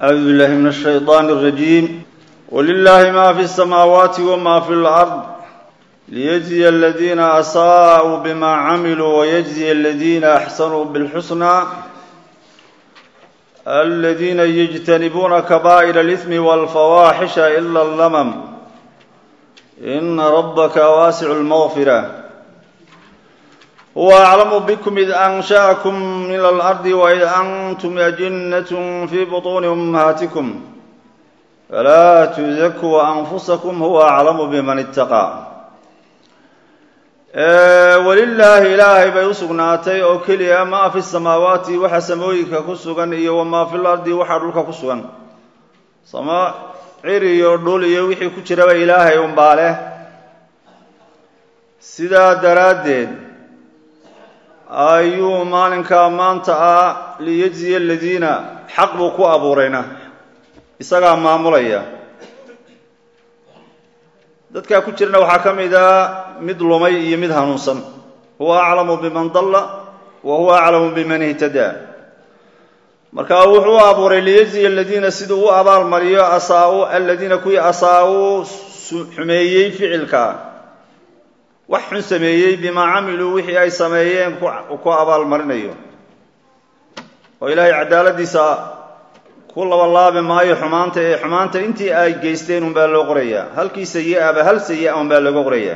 أعوذ بالله من الشيطان الرجيم ولله ما في السماوات وما في الأرض ليجزي الذين أساءوا بما عملوا ويجزي الذين أحسنوا بالحسنى الذين يجتنبون كبائر الإثم والفواحش إلا اللمم إن ربك واسع المغفرة هو أعلم بكم إذ أنشأكم من الأرض وإذ أنتم أجنة في بطون أمهاتكم فلا تزكوا أنفسكم هو أعلم بمن اتقى walilaahi ilaahay bay u sugnaatay oo keliya maa fi samaawaati waxa samooyinka ku sugan iyo wamaa fil ardi waxaa dhulka ku sugan sama cir iyo dhul iyo wixii ku jiraba ilaahay unbaa leh sidaa daraaddeed ayuu maalinkaa maanta ah liyejziya aladiina xaq buu ku abuurayna isagaa maamulaya dadkaa ku jirana waxaa ka mid a mid lumay iyo mid hanuunsan huwa aclamu biman dalla wa huwa aclamu biman ihtadaa marka wuxuu u abuuray liyejziya aladiina siduu u abaalmariyo asaa-u aladiina kuwii asaa-uu xumeeyey ficilka wax xun sameeyey bimaa camiluu wixii ay sameeyeen ku abaalmarinayo oo ilaahay cadaaladiisa ku labalaabi maayo xumaanta ee xumaanta intii ay geysteen unbaa loo qorayaa halkii sayi-aba hal sayi-a unbaa looga qorayaa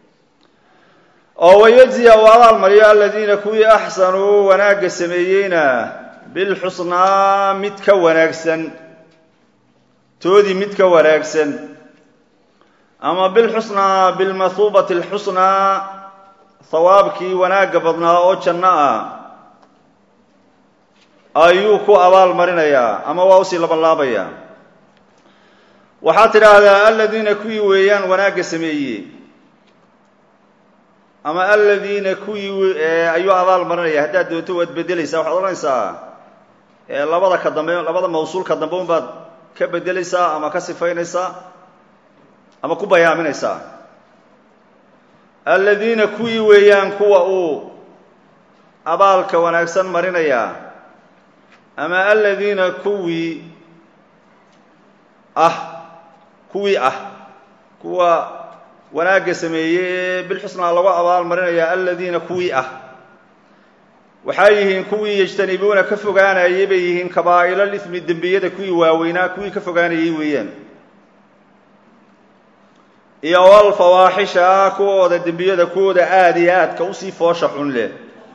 oo wayejziya uu abaalmariyo aladiina kuwii axsanuu wanaagga sameeyeyna bilxusnaa mid ka wanaagsan toodii mid ka wanaagsan ama bilxusnaa bilmathuubati alxusnaa hawaabkii wanaagga badnaa oo janno ah ayuu ku abaal marinayaa ama waa usii labanlaabayaa waxaad tidhaahdaa aladiina kuwii weeyaan wanaagga sameeyey ama aladiina kuwii ayuu abaal marinaya haddaad doonto waad bedelaysaa waxaad odhanaysaa labada ka dambe labada mawsuulka dambe unbaad ka bedelaysaa ama ka sifaynaysaa ama ku bayaaminaysaa aladiina kuwii weeyaan kuwa uu abaalka wanaagsan marinayaa ama aladiina kuwii ah kuwii ah kuwa wanaagga sameeyey ee bilxusnaa lagu abaal marinaya aladiina kuwii ah waxay yihiin kuwii yajtanibuuna ka fogaanayay bay yihiin kabaa'ilal ismi dembiyada kuwii waaweynaa kuwii ka fogaanayay weeyaan iyo walfawaaxisha kuwooda dembiyada kuwooda aada iyo aadka usii foosha xun leh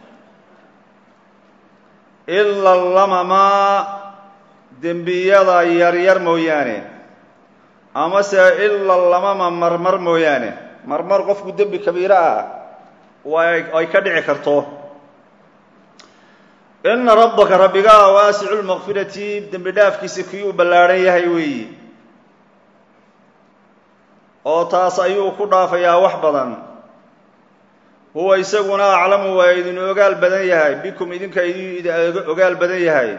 ila lamama dembiyada yaryar mooyaane amase ila lamama marmar mooyaane marmar qofku dembi kabiiro ah ay ka dhici karto ina rabbaka rabbigaa waasicu lmaqfirati dembi dhaafkiisa kii uu ballaadhan yahay weeyi oo taas ayuu ku dhaafayaa wax badan huwa isaguna aclamu waa idin ogaal badan yahay bikum idinka idin ogaal badan yahay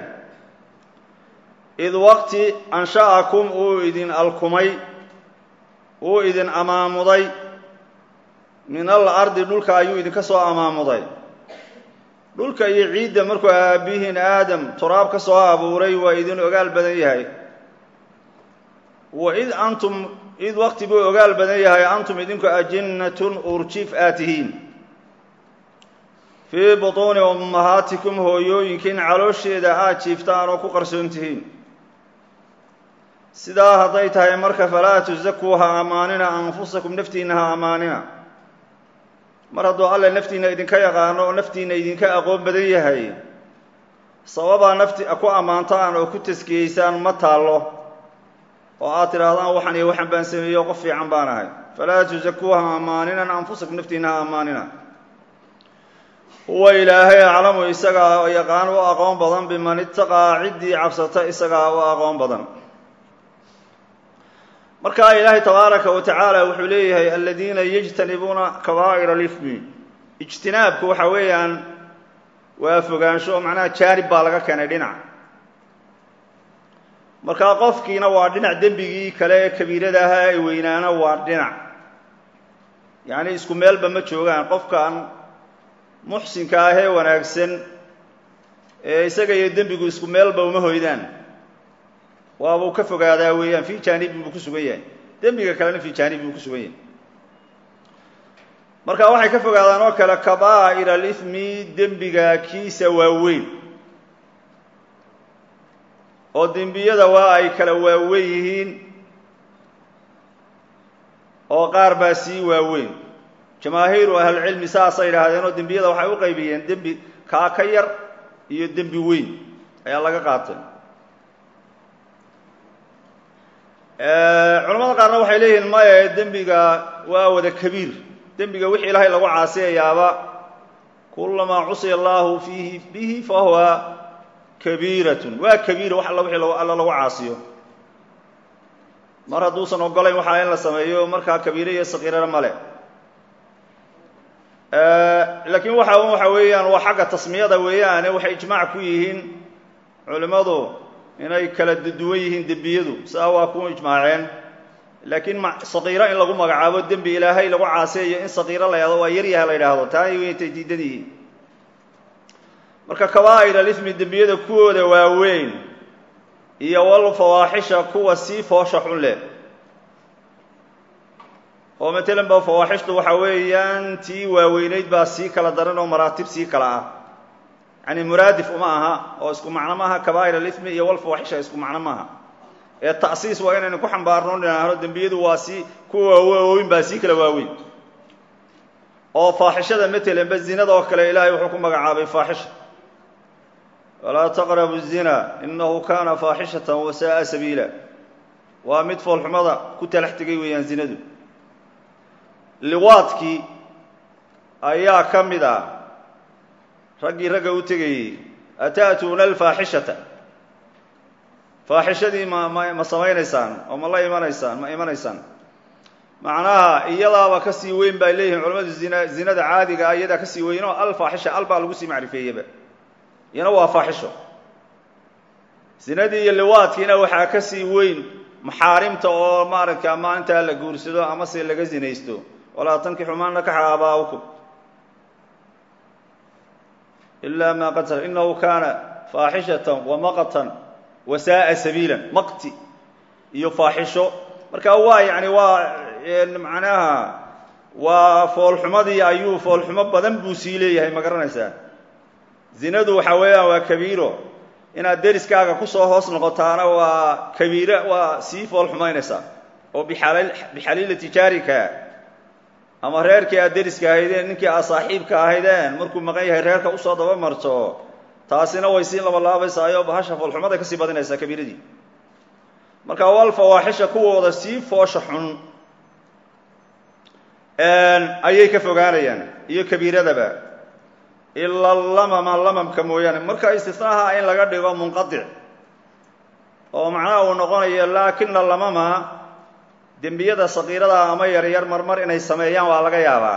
id waqti ansha'akum uu idin alkumay uu idin amaamuday min al ardi dhulka ayuu idinka soo amaamuday dhulka iyo ciidda markuu aabihiin aadam turaab ka soo abuuray waa idin ogaal badan yahay wa id antum id waqti buu ogaal badan yahay antum idinku ajinnatun urjiif aad tihiin fii butuuni ummahaatikum hooyooyinkiin caloosheeda aad jiiftaan oo ku qarsoon tihiin sidaa hadday tahay marka falaa tusakuu ha ammaanina anfusakum naftiinna ha ammaanina mar hadduu alle naftiinna idinka yaqaano oo naftiinna idinka aqoon badan yahay sababaa nafti ku ammaantaan oo ku taskiyeysaan ma taallo oo aad tidhaahdaan waxan iyo waxan baan sameeyo qof fiican baan ahay falaa tusakuu ha ammaaninan anfusakum naftiinna ha ammaanina huwa ilaahay aclamu isagaa yaqaan u aqoon badan biman itaqaa ciddii cabsata isagaa u aqoon badan markaa ilaahay tabaaraka wa tacaala wuxuu leeyahay aladiina yajtanibuuna kabaa'ir alifmi ijtinaabku waxa weeyaan waa fogaansho macnaha jaanib baa laga keenay dhinac markaa qofkiina waa dhinac dembigii kale ee kabiirada ahaa ee weynaana waa dhinac yacni isku meelba ma joogaan qofkan muxsinka ah ee wanaagsan ee isaga iyo dembigu isku meelba uma hoydaan waabuu ka fogaadaa weeyaan fii jaanibin buu ku sugan yahay dembiga kalena fii jaanibin buu ku sugan yahay marka waxay ka fogaadaan oo kale kabaa'ir alithmi dembiga kiisa waaweyn oo dembiyada waa ay kala waaweyn yihiin oo qaar baa sii waaweyn jamaahiiru ahlilcilmi saasay idhaahdeen oo dembiyada waxay u qaybiyeen dembi kaa ka yar iyo dembi weyn ayaa laga qaatay culamada qaarna waxay leeyihiin maya dembiga waa wada kabiir dembiga wixii ilaahay lagu caasiyayaaba kulamaa cusiya allahu fiihi bihi fahuwa kabiiratun waa kabiira wax alla wixii alla lagu caasiyo mar hadduusan ogolayn waxaa in la sameeyo markaa kabiire iyo sakiirana male laakiin waxa waxa weeyaan waa xagga tasmiyada weeyaane waxay ijmaac ku yihiin culimmadu inay kala duwan yihiin dembiyadu sidaa waa ku ijmaaceen laakiin sakiiro in lagu magacaabo dembi ilaahay lagu caaseeyo in sakiiro la yahdo waa yaryaha la yidhaahdo taana wayntay diidan yihiin marka kabaa'ir alithmi dembiyada kuwooda waaweyn iyo wal fawaaxisha kuwa sii foosha xun leh oo matalan ba fawaaxishtu waxa weeyaan tii waaweynayd baa sii kala daran oo maraatib sii kala ah yani muraadif uma aha oo isku macno maaha kabaa'ir alithmi iyo wal fawaaxisha isku macno maaha ee ta'siis waa inaynu ku xambaarno dhinaahno dembiyadu waa sii kuwa waaweyn baa sii kala waaweyn oo faaxishada matalan ba zinada oo kale ilaahay wuxuu ku magacaabay faaxisha walaa taqrabu الzina inahu kana faaxishata wasa'a sabiila waa mid foolxumada ku talax tegay weeyaan zinadu liwaadkii ayaa ka mid ah raggii ragga u tegayey ata'tuuna alfaaxishata faaxishadii ma ma ma samaynaysaan oo ma la imanaysaan ma imanaysaan macnaha iyadaaba ka sii weyn bay leeyihiin culamadu zina zinada caadiga ah iyadaa ka sii weyn oo alfaaxisha al baa lagu sii macrifeeyeba iyana waa faaxisho zinadii iyo liwaadkiina waxaa ka sii weyn maxaarimta oo maaragta maalintaa la guursado ama se laga zinaysto walaa tankixu maa nakaxa aabaa'ukum ilaa maa qad sal inahu kaana faaxishatan wamaqtan wasa'a sabiila maqti iyo faaxisho marka waa yani waa macnaha waa foolxumadii ayuu foolxumo badan buu sii leeyahay ma garanaysaa zinadu waxa weeyaan waa kabiiro inaad deriskaaga kusoo hoos noqotaana waa kabiire waa sii fool xumaynaysaa oo bixaliilati jaarika ama reerkii aad deriska ahaydeen ninkii aad saaxiibka ahaydeen markuu maqan yahay reerka usoo daba marto taasina way sii labalaabaysaayoo bahasha foolxumaday kasii badinaysaa kabiiradii marka wal fawaaxisha kuwooda sii foosha xun ayay ka fogaanayaan iyo kabiiradaba ila lamama lamamka mooyaane marka istisnaaha in laga dhigo munqadic oo macnaha uu noqonayo laakina lamama dembiyada sakiirada ama yaryar marmar inay sameeyaan waa laga yaabaa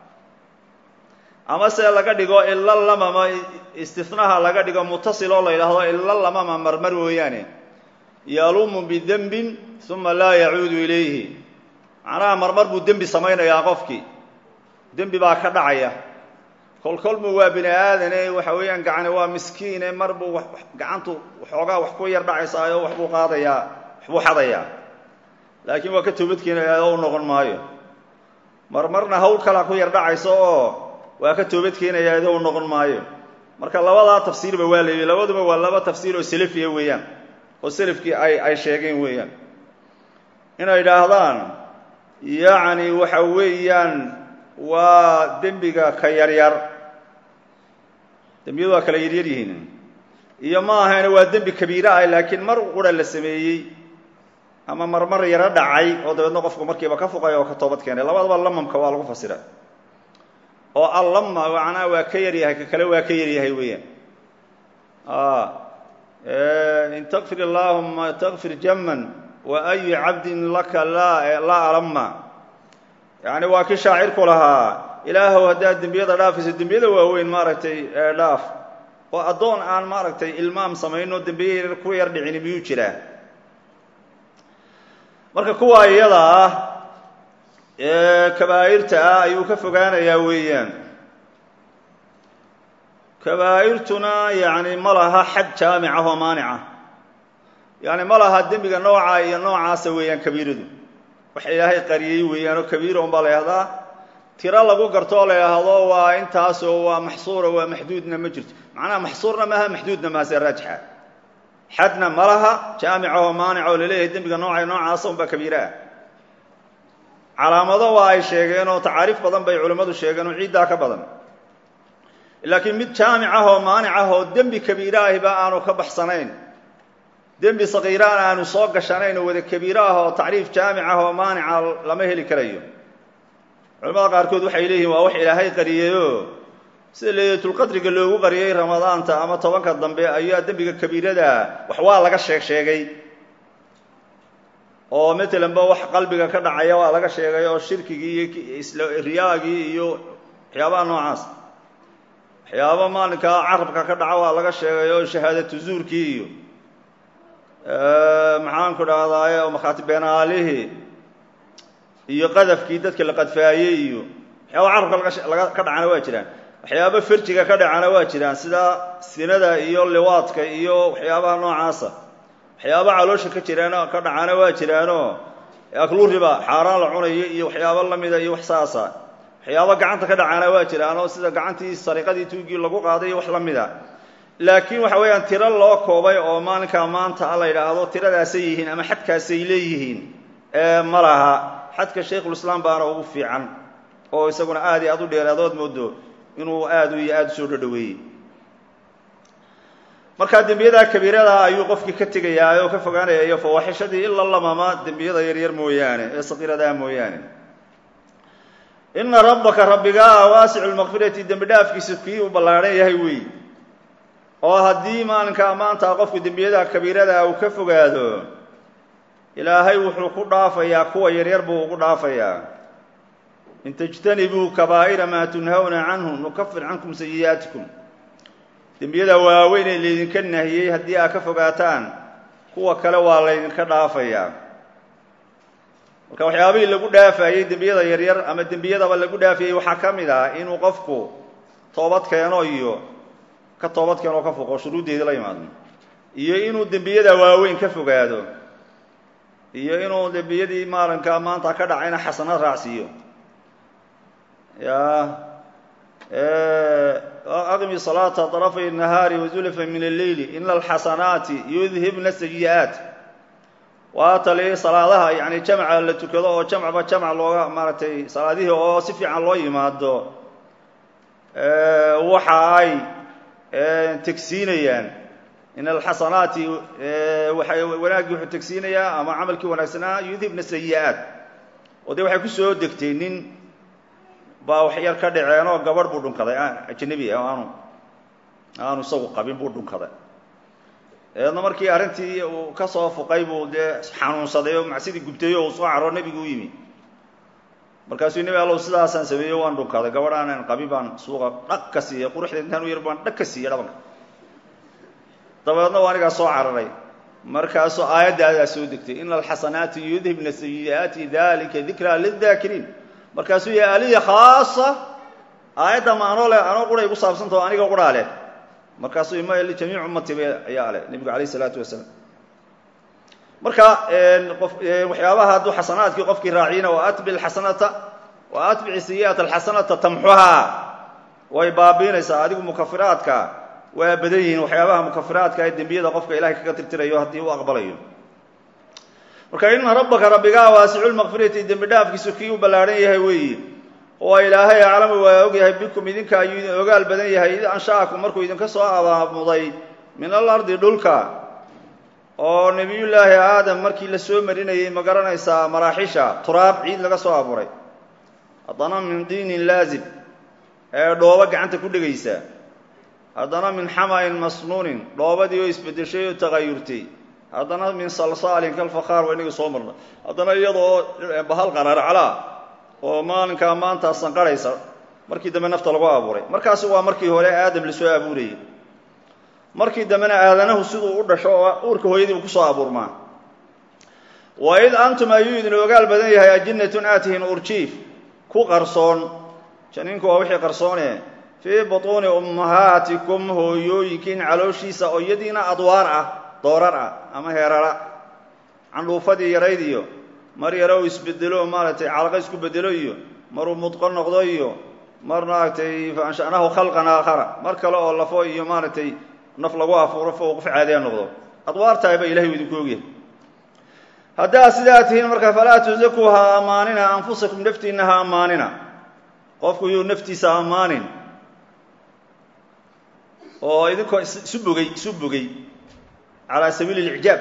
ama se laga dhigo ila lamama istisnaha laga dhigo mutasil oo la yidhaahdo ila lamama marmar mooyaane yalumu bidembin uma laa yacuudu ilayhi macnaha marmar buu dembi samaynayaa qofkii dembi baa ka dhacaya kolkolmu waa bini aadane waxa weeyaan gacani waa miskiine mar buu gacantu waxoogaa wax ku yar dhacaysaayo waxbuu qaadayaa waxbuu xadayaa laakiin waa ka toobadkeenaya u noqon maayo marmarna hawl kalaa ku yar dhacayso oo waa ka toobadkeenaya ado u noqon maayo marka labadaa tafsiirba waa leeyihi labaduba waa laba tafsiir oo selefiya weeyaan oo selafkii ay ay sheegeen weeyaan inay idhaahdaan yacni waxa weeyaan waa dembiga ka yaryar dembiyadu waa kala yaryar yihiin iyo ma ahayne waa dembi kabiire ah laakiin mar qura la sameeyey ama marmar yaro dhacay oo dabeedna qofku markiiba ka fuqay oo ka toobad keenay labadaba lamamka waa lagu fasira oo allama macnaha waa ka yaryahay ka kale waa ka yaryahay weeyaan in takfir allahuma takfir jaman wa ayu cabdin laka laa laa alama yani waa kii shaacirku lahaa ilaahow haddaad dembiyada dhaafayso dembiyada waaweyn maaragtay dhaaf oo addoon aan maaragtay ilmaam samayno dembiye ku yar dhicini miyuu jiraa marka kuwa iyada ah ee kabaa'irta ah ayuu ka fogaanayaa weeyaan kabaa'irtuna yacni ma laha xad jaamic ah oo maanica yani ma laha dembiga noocaa iyo noocaasa weeyaan kabiiradu wax ilaahay qariyey weeyaan oo kabiira un baa la yhahdaa tiro lagu gartoo la yidhaahdo waa intaasoo waa maxsuura waa maxduudna ma jirto macnaha maxsuurna maaha maxduudna maaha see raajixa xadna ma laha jaamicahoo maanica oo laleeyahay dembiga nooca noocaasa unbaa kabiire ah calaamado waa ay sheegeen oo tacaariif badan bay culimmadu sheegeen oo ciiddaa ka badan laakiin mid jaamic ah oo maanic ah oo dembi kabiire ahiba aanu ka baxsanayn dembi sakiiraana aanu soo gashanayn oo wada kabiire ah oo tacriif jaamic ah oo maanica lama heli karayo culamada qaarkood waxay leeyihin waa wax ilaahay qariyeyoo sida laylatulqadriga loogu qariyey ramadaanta ama tobanka dambe ayaa dembiga kabiirada wax waa laga sheeg sheegay oo matalan ba wax qalbiga ka dhacaya waa laga sheegay oo shirkigii iyo isla riyaagii iyo waxyaabaha noocaas waxyaaba maalinkaa carabka ka dhaca waa laga sheegay oo shahaadatu zuurkii iyo maxaanku dhahdaye oo makhaati beenaalihii iyo qadafkii dadka la qadfaayey iyo waxyaaba carabka laga ka dhacana waa jiraan waxyaaba farjiga ka dhacana waa jiraan sida sinada iyo liwaadka iyo waxyaabaha noocaasa waxyaaba caloosha ka jiraan ka dhacana waa jiraanoo aklu riba xaaraan la cunayo iyo waxyaabo lamida iyo wax saasa waxyaaba gacanta ka dhacana waa jiraanoo sida gacantii sariqadii tuugii lagu qaaday iyo wax la mida laakiin waxa weeyaan tiro loo koobay oo maalinkaa maanta la yidhaahdo tiradaasay yihiin ama xadkaasay leeyihiin ma laha xadka shaykhulislaam baana ugu fiican oo isaguna aad iyo aad u dheeraadood moodo inuu aad iyo aad usoo dhodhoweeyey markaa dembiyadaa kabiirada ayuu qofkii ka tegayaa oo ka fogaanaya iyo fawaaxishadii ila lamama dembiyada yaryar mooyaane ee saqiiradaa mooyaane ina rabbaka rabbigaa waasicu lmaqfirati dembi dhaafkiisa kii uu ballaadhan yahay wey oo haddii maalinkaa maanta qofku dembiyada kabiirada uu ka fogaado ilaahay wuxuu ku dhaafayaa kuwa yaryar buu ugu dhaafayaa in tajtanibuu kabaa'ira maa tunhawna canhu nukafir cankum sayi'aatikum dembiyada waaweyn ee laydinka nahiyey haddii aad ka fogaataan kuwa kale waa laydinka dhaafayaa marka waxyaabihii lagu dhaafayey dembiyada yaryar ama dembiyadaba lagu dhaafayey waxaa ka mid ah inuu qofku toobad keeno iyo ka toobad keeno oo ka foqo shuruuddeedii la yimaado iyo inuu dembiyada waaweyn ka fogaado iyo inuu dembiyadii maalinka maanta ka dhacayna xasano raacsiiyo ya aqmi salaata طرفay النahaari وزulfa min الleyl ina الxasanaati yudhibna sayi'aat waa tali salaadaha yani jamca la tukado oo jamcba jamc looga maaragtay salaadihii oo si fiican loo yimaado waxa ay tegsiinayaan in alxasanaati waay wanaaggii wuxuu tegsiinayaa ama camalkii wanaagsanaa yudhibna sayi'aat oo dee waxay kusoo degtay nin baa wax yar ka dhaceen oo gabadh buu dhunkaday ajnabi ah aanu aanu isagu qabin buu dhunkaday dabeedna markii arrintii uu ka soo fuqay buu dee xanuunsaday oo macsidii gubtay oo uu soo caro nebigu u yimi markaasuu nebi allow sidaasaan sameeyo waan dhunkaday gabadh aanan qabin baan suuqa dhag ka siiyey quruxda intaan u yar baan dhag ka siiyey dhabanka dabeedna waa anigaa soo cararay markaasuu aayadaadaa soo degtay ina alxasanaati yudhibna sayi'aati dalika dikraa lidaakiriin markaasuu yahay aliya khaasa aayadda ma anoo leh anoo quray igu saabsantao aniga quraa leh markaasuu ima lijamiic ummati ba ayaa leh nebigu alayh isalaatu wasalaam marka qof waxyaabaha hadduu xasanaadkii qofkii raaciyina wa atbi xasanata wa atbici sayi'ata alxasanata tamxuhaa way baabiinaysaa adigu mukafiraadka waa badan yihiin waxyaabaha mukafiraadka ee dembiyada qofka ilahay kaga tirtirayo haddii uu aqbalayo marka ina rabbaka rabbigaa waasicu lmaqfirati dembi dhaafkiisu kii u ballaadhan yahay weeyi oo ilaahay aclamu waa og yahay bikum idinka ayuu idin ogaal badan yahay id ansha'akum markuu idinka soo abaamuday min alardi dhulka oo nebiyullaahi aadam markii la soo marinayey ma garanaysaa maraaxisha turaab ciid laga soo abuuray haddana min diinin laazib ee dhoobo gacanta ku dhegaysa haddana min xama'in masnuunin dhoobadii oo isbeddeshay oo tagayurtay haddana min salsaalin kalfakhaar waa inaga soo marna haddana iyadoo bahal qaraarcalaa oo maalinkaa maanta sanqarhaysa markii dambe nafta lagu abuuray markaasi waa markii hore aadam lasoo abuurayey markii dambena aadanahu siduu u dhasho oo uurka hooyadii uu kusoo abuurmaa wa id antum ayuu idin ogaal badan yahay ajinnatun aatihin urjiif ku qarsoon janiinku waa wixii qarsoone fii butuuni ummahaatikum hooyooyinkiin calooshiisa oo iyadiina adwaar ah doorar ah ama heerara candhuufadii yarayd iyo mar yaro u isbedelo maaragtay calaqa isku bedelo iyo maruu mudqo noqdo iyo mar maaragtay faansha'nahu khalqan aakhara mar kale oo lafo iyo maaragtay naf lagu afuuro fo qof caadiya noqdo adwaartaayba ilahay u idinku ogyahay haddaa sidaa tihiin marka falaa tusakuu ha ammaanina anfusakum naftiinna ha ammaanina qofku yuu naftiisa ammaanin oo idinkoo isu bogay isu bogay calaa sabiili اlicjaab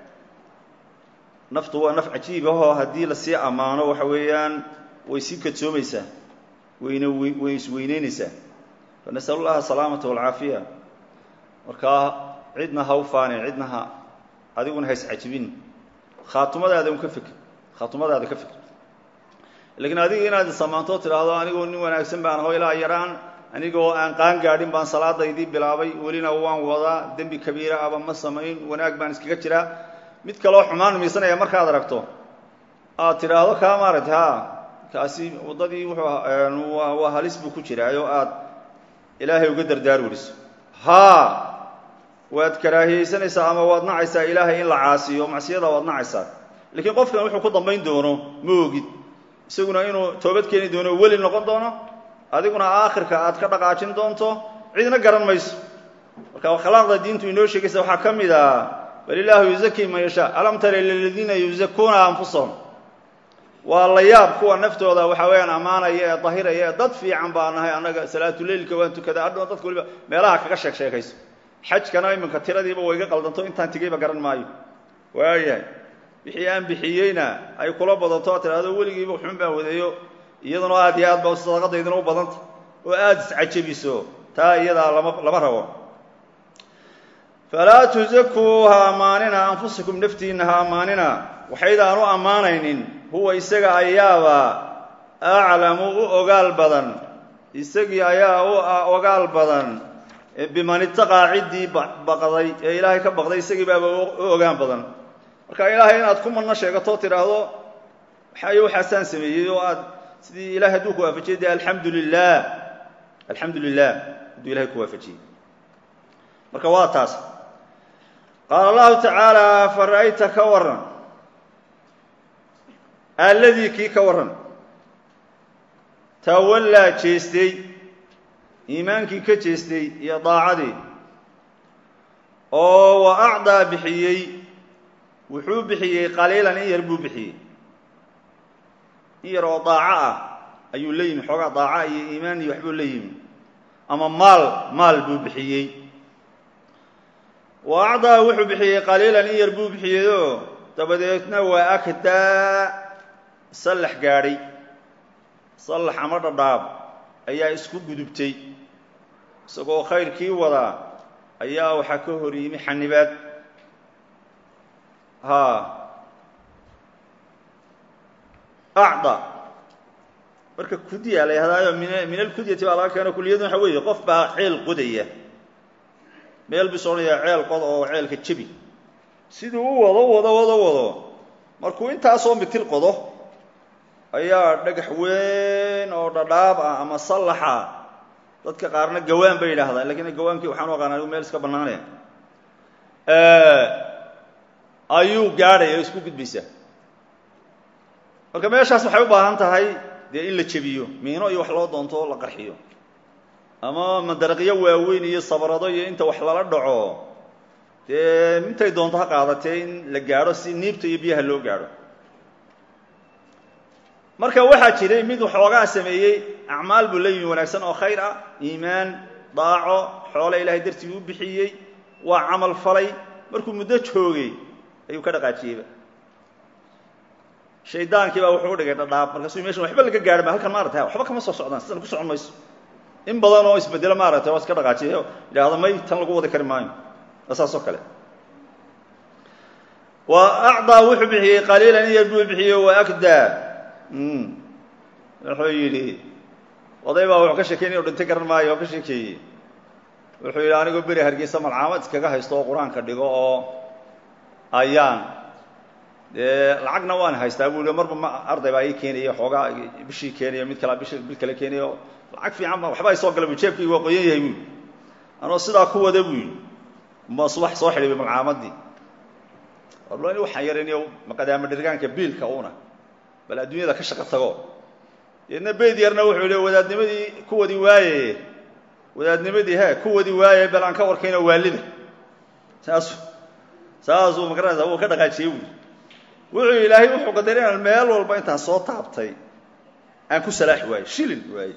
naftu waa naf cajiib ahoo haddii lasii ammaano waxa weeyaan way sii kadsoomaysaa wayna way isweyneynaysaa fanasal llaha asalaamata walcaafiya markaa cidna ha u faanin cidna ha adiguna ha iscajibin khaatumadaada un ka fikir khaatumadaada ka fikir lakiin adiga inaad isamaanto tidhaahdo anigoo nin wanaagsan baan aho ilaa yaraan anigoo aan qaan gaadhin baan salaadaydii bilaabay welina waan wadaa dembi kabiira aba ma samayn wanaag baan iskaga jiraa mid kaloo xumaan miisanaya markaad aragto aad tidhaahdo kaa maaragtay ha kaasi waddadii wuxuu waa halis buu ku jiraayo aad ilaahay uga dardaar weriso haa waad karaahiyeysanaysaa ama waad nacaysaa ilaahay in la caasiyo macsiyada waad nacaysaa laakiin qofkan wuxuu ku dambayn doono ma ogid isaguna inuu toobad keeni doono weli noqon doono adiguna aakhirka aad ka dhaqaajin doonto cidna garan mayso marka akhlaaqda diintu inoo sheegaysa waxaa ka mid ah bal ilaahu yuzaki man yashaa alam tara liladiina yuzakuuna anfusahum waa la yaab kuwa naftooda waxa weeyaan ammaanaya ee dahiraya ee dad fiican baa nahay annaga salaatuleilka waan tukada adhoon dadka waliba meelaha kaga sheeg sheekayso xajkana iminka tiradiiba wayga qaldanto intaan tigayba garan maayo waayahay wixii aan bixiyeyna ay kula badanto tidhahdo weligiiba xun baan wadeeyo iyaduna aad iyo aad ba sadaqadayduna u badanta oo aada iscajabiso taa iyadaa lama lama rabo falaa tusakuu ha ammaanina anfusakum naftiinna ha ammaanina waxaydaan u ammaanaynin huwa isaga ayaaba aclamu u ogaal badan isagii ayaa u ogaal badan biman itaqaa ciddii baqday ee ilaahay ka baqday isagii baaba u ogaan badan marka ilaahay inaad ku madno sheegato tidhaahdo waxaayo waxaasaan sameeyey oo aad sidii ilahay hadduu ku waafajiyey dee alxamdu lilah alxamdu lilah hadduu ilahay ku waafajiyey marka waa taas qaala allahu tacaala fara'ayta ka waran alladii kii ka warran tawallaa jeestay iimaankii ka jeestay iyo daacadii oo wa acdaa bixiyey wuxuu bixiyey qaliilan in yar buu bixiyey in yar oo daaco ah ayuu la yimi xoogaa daaca iyo iimaan iyo waxbuu la yimi ama maal maal buu bixiyey wa acdaa wuxuu bixiyey qaliilan in yar buu bixiyeyoo dabadeedna waa akdaa sallax gaadhay sallax ama dhadhaab ayaa isku gudubtay isagoo khayrkii wadaa ayaa waxaa ka hor yimi xanibaad ha acda marka kudiya la yhahdaayo min min alkudyati baa laga keeno kuliyadun waxa weeye qof baa ceel qodaya meel bis odhanayaa ceel qod oo ceelka jebi siduu u wado wado wado wado markuu intaasoo mitir qodo ayaa dhagax weyn oo dhadhaab ah ama sallaxa dadka qaarna gawaan bay yidhaahdaan lakiin gawaankii waxaan u aqaana meel iska bannaanaya ayuu gaadhaya o isku gudbaysaa marka meeshaas waxay u baahan tahay dee in la jebiyo miino iyo wax loo doonto la qarxiyo ama madaraqyo waaweyn iyo sabrado iyo inta wax lala dhaco dee intay doonto ha qaadatee in la gaadho si niibta iyo biyaha loo gaadho marka waxaa jiray mid waxoogaa sameeyey acmaal buu la yimi wanaagsan oo khayr ah iimaan daaco xoole ilaahay dartii u bixiyey waa camal falay markuu muddo joogay ayuu ka dhaqaajiyeyba shaydaankii baa wuxuu u dhigay dhadhaab markaasuu meshan waxba laga gaadhi ma halkan maarata waxba kama soo socdaan sidan ku socon mayso in badan oo isbedelo maaragtay waa iska dhaqaajiyo yidhaahdo may tan lagu wadi kari maayo waa saas oo kale wa acdaa wuxuu bixiyey qaliilan in yar buu bixiyey wa akdaa wuxuu yidhi oday baa wuxuu ka sheekeynay o dhintay garan maayo oo ka sheekeeyey wuxuu yidhi anigoo beri hargeysa malcaamad iskaga haysto oo qur-aanka dhigo oo ayaan dee lacagna waan haystaa buu i marba ma arday baa ii keenaya xoogaa bishii keenayo mid kala bish bil kale keenayo lacag fiican ba waxba ay soo gala bu jeebkayga waa qoyan yahay buu anoo sidaa ku wada buu yidhi ma subax soo xidhiibay malcaamadii warl waxaan yaraniyo maqadaama dhirgaanka biilka una bal adduunyada ka shaqo tago deedna beyd yarna wuxuu yihi wadaadnimadii kuwadii waaye wadaadnimadii he kuwadii waaye bal aan ka warkayno waalida saasu saasuu magaranaysa wuu ka dhaqaajiyey buui wuxuu ilaahay wuxuu qadaray inaan meel walba intaan soo taabtay aan ku salaaxi waayo shilin waaye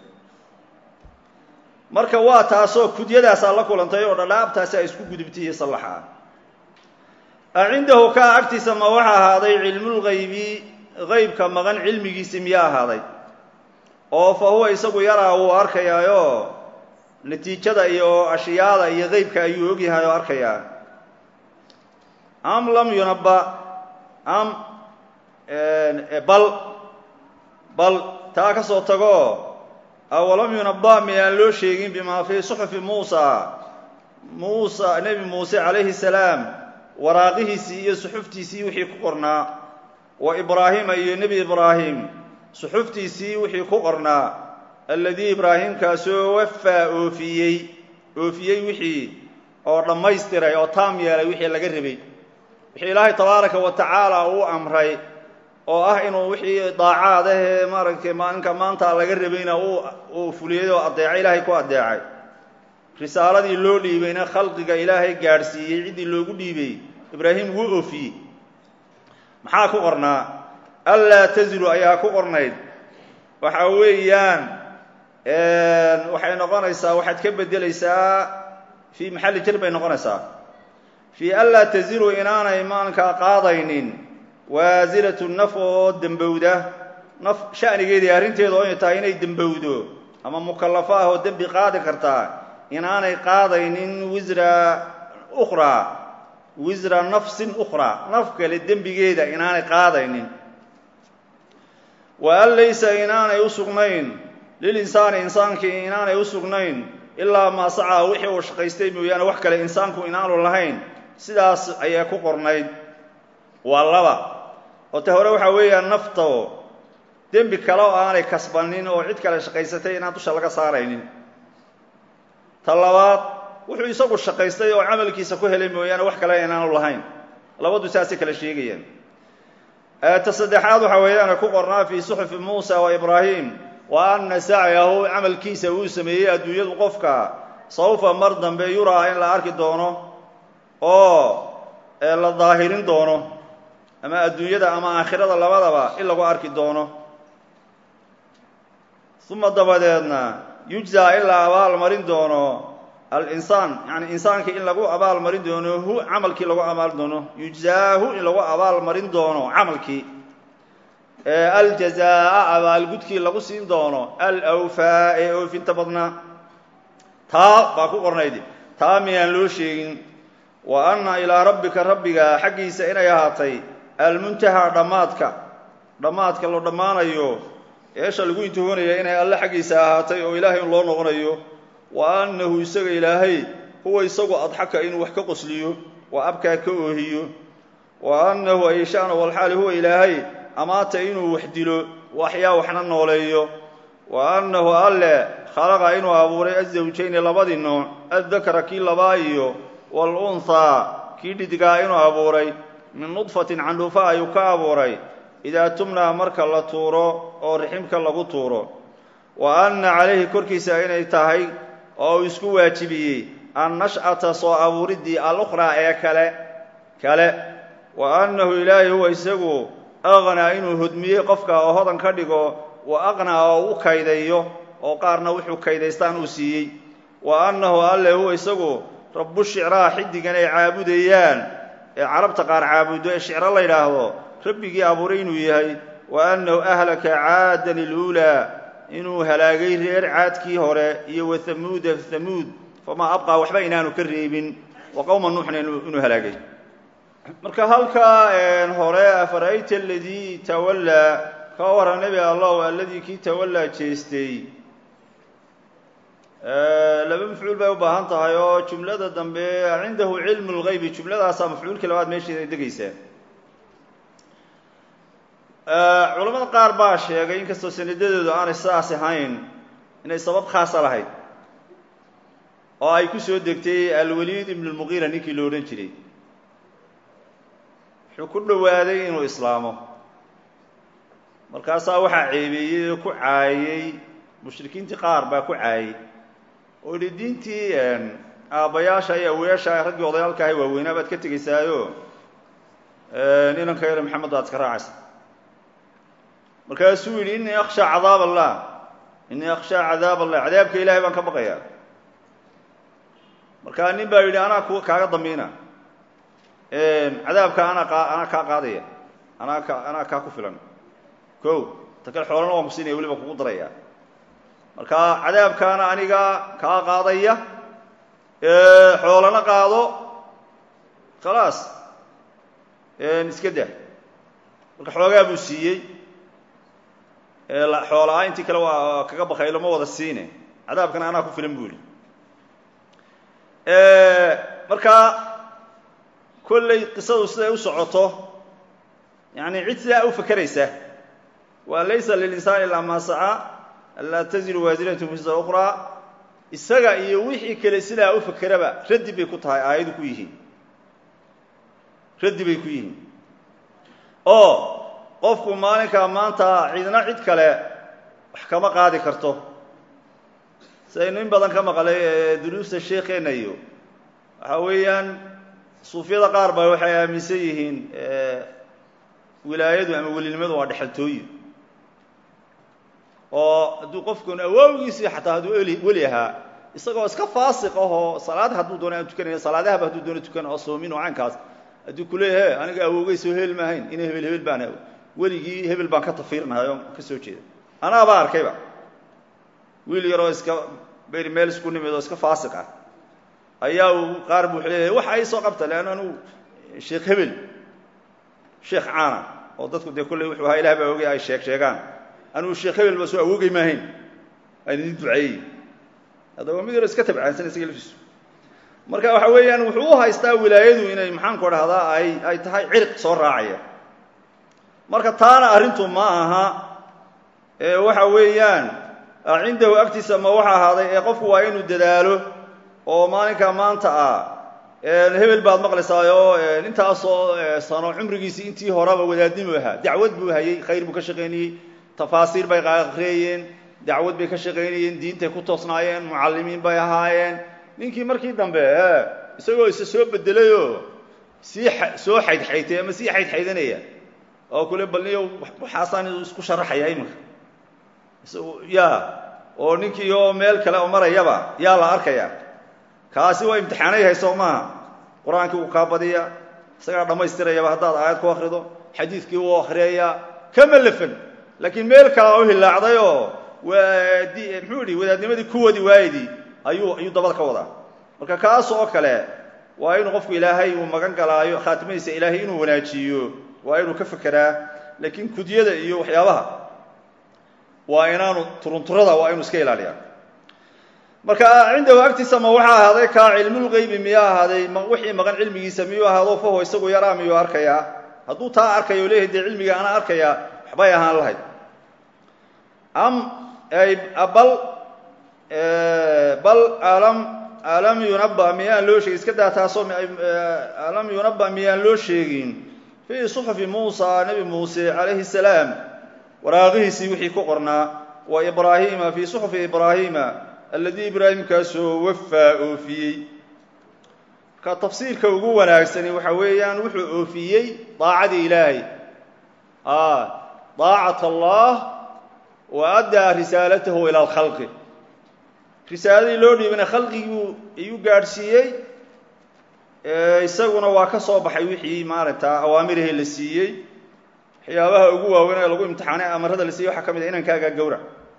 marka waa taasoo kudyadaasaa la kulantay oo dhadhaabtaasi ay isku gudubtay iyo sallaxa ah acindahu kaa agtiisa ma waxa ahaaday cilmulgaybi qaybka maqan cilmigiisi miyaa ahaaday oo fa huwa isagu yaraa wuu arkayaayo natiijada iyo ashyaada iyo qeybka ayuu ogyahay oo arkayaa am lam yunabba am bal bal taa ka soo tago awalam yunabba miyaan loo sheegin bimaa fii suxufi muusa muusa nebi muuse calayhi salaam waraaqihiisii iyo suxuftiisii wixii ku qornaa wa ibraahima iyo nebi ibraahim suxuftiisii wixii ku qornaa alladii ibraahimkaasoo wafaa oofiyey oofiyey wixii oo dhammaystiray oo taam yeelay wixii laga rabay wixii ilaahay tabaaraka wa tacaala uu amray oo ah inuu wixii daacaad ahee maaragtay maalinka maanta laga rabayna uu fuliyey oo addeecay ilaahay ku addeecay risaaladii loo dhiibayna khalqiga ilaahay gaadhsiiyey ciddii loogu dhiibay ibraahim wuu oofiyey maxaa ku qornaa anlaa tazilu ayaa ku qornayd waxa weeyaan waxay noqonaysaa waxaad ka beddelaysaa fii maxalli jar bay noqonaysaa fii anlaa tazilu inaanay maalinkaa qaadaynin waasiratu naf oo dembowda naf sha'nigeedii arrinteedu inay tahay inay dembowdo ama mukallafo ah oo dembi qaadi kartaa inaanay qaadaynin wisra ukhraa wisra nafsin ukhraa naf kale dembigeeda inaanay qaadaynin wa an laysa inaanay u sugnayn lilinsaani insaankii inaanay u sugnayn ilaa maa sacaa wixii uu shaqaystay mooyaane wax kale insaanku inaanu lahayn sidaas ayaa ku qornayd waa laba oo ta hore waxaa weeyaan nafto dembi kale oo aanay kasbanin oo cid kale shaqaysatay inaan dusha laga saaraynin ta labaad wuxuu isagu shaqaystay oo camalkiisa ku helay mooyaane wax kale inaanu lahayn labadu saasay kale sheegayaan ta saddexaad waxaa weeyaan ku qornaa fii suxufi muusa wa ibraahim wa anna sacyahu camalkiisa uu sameeyey adduunyadu qofka sawfa mar dambe yuraa in la arki doono oo la daahirin doono ama adduunyada ama aakhirada labadaba in lagu arki doono uma dabadeedna yujzaa in la abaal marin doono alinsaan yani insaankii in lagu abaal marin doono hu camalkii lagu abaal doono yujzaahu in lagu abaal marin doono camalkii aljazaa'a abaalgudkii lagu siin doono alawfaa ee oofinta badnaa taa baa ku qornayd taa miyaan loo sheegin wa anna ilaa rabbika rabbiga xaggiisa inay ahaatay almuntahaa dhammaadka dhammaadka loo dhammaanayo eesha lagu intihoonaya inay alle xaggiisa ahaatay oo ilaahay un loo noqonayo wa annahu isaga ilaahay huwa isagu adxaka inuu wax ka qosliyo wa abkaa ka oohiyo wa annahu ayshaana walxaali huwa ilaahay amaata inuu wax dilo waxyaa waxna nooleeyo wa annahu alle khalaqa inuu abuuray azawjayni labadii nooc addakara kii labaa iyo waalunhaa kii dhidgaa inuu abuuray min nudfatin candhuufa ayuu ka abuuray idaa tumnaa marka la tuuro oo riximka lagu tuuro wa anna calayhi korkiisa inay tahay oo uu isku waajibiyey annash'ata soo abuuriddii alukhraa ee kale kale wa annahu ilaahi huwa isagu aqnaa inuu hodmiyey qofka oo hodan ka dhigo wa aqnaa oo u kaydayo oo qaarna wuxuu kaydaystaan uu siiyey wa annahu alle huwa isagu rabbu shicraa xiddigan ay caabudayaan ee carabta qaar caabudo ee shicro la yidhaahdo rabbigii abuuray inuu yahay wa annahu ahlaka caadan iluulaa inuu halaagay reer caadkii hore iyo wa hamuuda hamuud famaa abqaa waxba inaanu ka reebin wa qowma nuuxna inuu halaagay marka halkaa hore afara'ayta aladii tawallaa ka waran nebi allahu alladii kii tawallaa jeestay laba mafcuul bay u baahan tahay oo jumlada dambe cindahu cilmu lgaybi jumladaasaa mafcuulkii labaad meesheeda degaysaa culamada qaar baa sheegay inkastoo sanadadoodu aanay sidaas ahayn inay sabab khaasa lahayd oo ay ku soo degtay alwaliid ibn lmuqiira ninkii lo odhan jiray wuxuu ku dhowaaday inuu islaamo markaasaa waxaa ceebeeyey oo ku caayey mushrikiintii qaar baa ku caayey oo idhi diintii aabbayaasha iyo awayaasha raggii odayaalka ahay waaweynaa baad ka tegaysaayo inanka yare maxamed baad iska raacaysa markaasuu yidhi innii akhshaa cadaab allah innii akhshaa cadaab allah cadaabka ilaahay baan ka baqayaa markaa nin baa yidhi anaa ku kaaga dambiina cadaabka anaa qa anaa kaa qaadaya anaa ka anaa kaa ku filan ko ta kale xoolana waan ku siinaya weliba kugu daraya marka cadaabkaana aniga kaa qaadaya xoolana qaado khalaas iska dah marka xoogaa buu siiyey xoolaa intii kale waa kaga bakay lama wada siine cadaabkana anaa ku filan bu ihi marka kolley qisadu siday u socoto yani cid sidaa u fakeraysa waa laysa lilinsaani ilaa maa saca anlaa taziru waasiratu wisra ukhraa isaga iyo wixii kale sidaa u fakeraba raddi bay ku tahay aayadu ku yihiin raddi bay ku yihiin oo qofku maalinkaa maanta cidna cid kale wax kama qaadi karto sidaynu in badan ka maqlay ee duruusta sheekeenna iyo waxa weeyaan suufyada qaar ba waxay aaminsan yihiin wilaayadu ama welinimadu waa dhexaltooyi oo hadduu qofkun awaawgiisii xataa hadduu eli weli ahaa isagoo iska faasiq ahoo salaad hadduu doona aan tukanaya salaadahaba hadduu doona tukan oo soomin oo caynkaas hadduu kuleeyahe aniga awoogay soo heli maahayn ina hebel hebel baan weligii hebel baan ka tafiirnahay oo ka soo jeeda anaabaa arkayba wiil yaroo iska beri meel isku nimid oo iska faasiq ah ayaa uu qaar bu leeyahay waxa ii soo qabta leanna anugu sheekh hebel sheekh caana oo dadku dee kolley wuxuu ahaa ilah baa ogay ay sheeg sheegaan anugu sheekh hebel ba soo awoogay maahayn aan idin duceeyey haddaba mid yaro iska tabcaansan isaga laftiisu marka waxa weeyaan wuxuu u haystaa wilaayadu inay maxaanku dhahdaa ay ay tahay cirq soo raacaya marka taana arrintu ma aha ee waxa weeyaan cindahu agtiisa ma waxa ahaaday ee qofku waa inuu dadaalo oo maalinka maanta ah hebel baad maqlaysaayo intaasoo sano cumrigiisii intii horeba wadaadnimu ahaa dacwad buu hayey khayr buu ka shaqaynayey tafaasiir bay aqriyayeen dacwad bay ka shaqaynayeen diintay ku toosnaayeen mucallimiin bay ahaayeen ninkii markii dambe isagoo isa soo bedelayoo sii soo xaydxaytay ama sii xaydxaydanaya oo kule balniyo waxaasaan isku sharaxaya iminka ya oo ninkii oo meel kale oo marayaba yaa la arkaya kaasi waa imtixaanay hayso maaha qur-aankii uu kaa badiya isagaa dhammaystirayaba haddaad aayad ku akrido xadiidkii uu akriyaya kama lafan laakiin meel kalea u hilaacday oo muxuu idhi wadaadnimadii kuwadi waayidii ayuu ayuu dabada ka wadaa marka kaas oo kale waa inuu qofku ilaahay uu magan galaayo khaatimadiisa ilaahay inuu wanaajiyo waa inuu ka fekeraa laakiin kudyada iyo waxyaabaha waa inaanu turunturada waa inuu iska ilaaliyaa marka cindahu agtiisa ma waxaa ahaaday kaa cilmulgeybi miyaa ahaaday wixii maqan cilmigiisa miyuu ahaado faho isagu yaraa miyuu arkayaa hadduu taa arkayo leeyahay dee cilmiga ana arkayaa waxbay ahaan lahayd am bal bal alam alam yunaba miyaan loo sheegin iska daa taasoo alam yunaba miyaan loo sheegin fii suxufi muusa nebi muuse calayhi salaam waraaqihiisii wixii ku qornaa wa ibraahiima fii suxufi ibraahiima alladii ibraahimkaasoo wafaa oofiyey marka tafsiirka ugu wanaagsani waxa weeyaan wuxuu oofiyey daacadii ilaahay daacat allah wa addaa risaalatahu ila alkhalqi risaaladii loo dhiibana khalqigii ayuu gaadhsiiyey isaguna waa ka soo baxay wixii maaragta awaamirihii la siiyey waxyaabaha ugu waaweyn ee lagu imtixaanay amarada la siiyey waxaa ka mid a inankaaga gawrac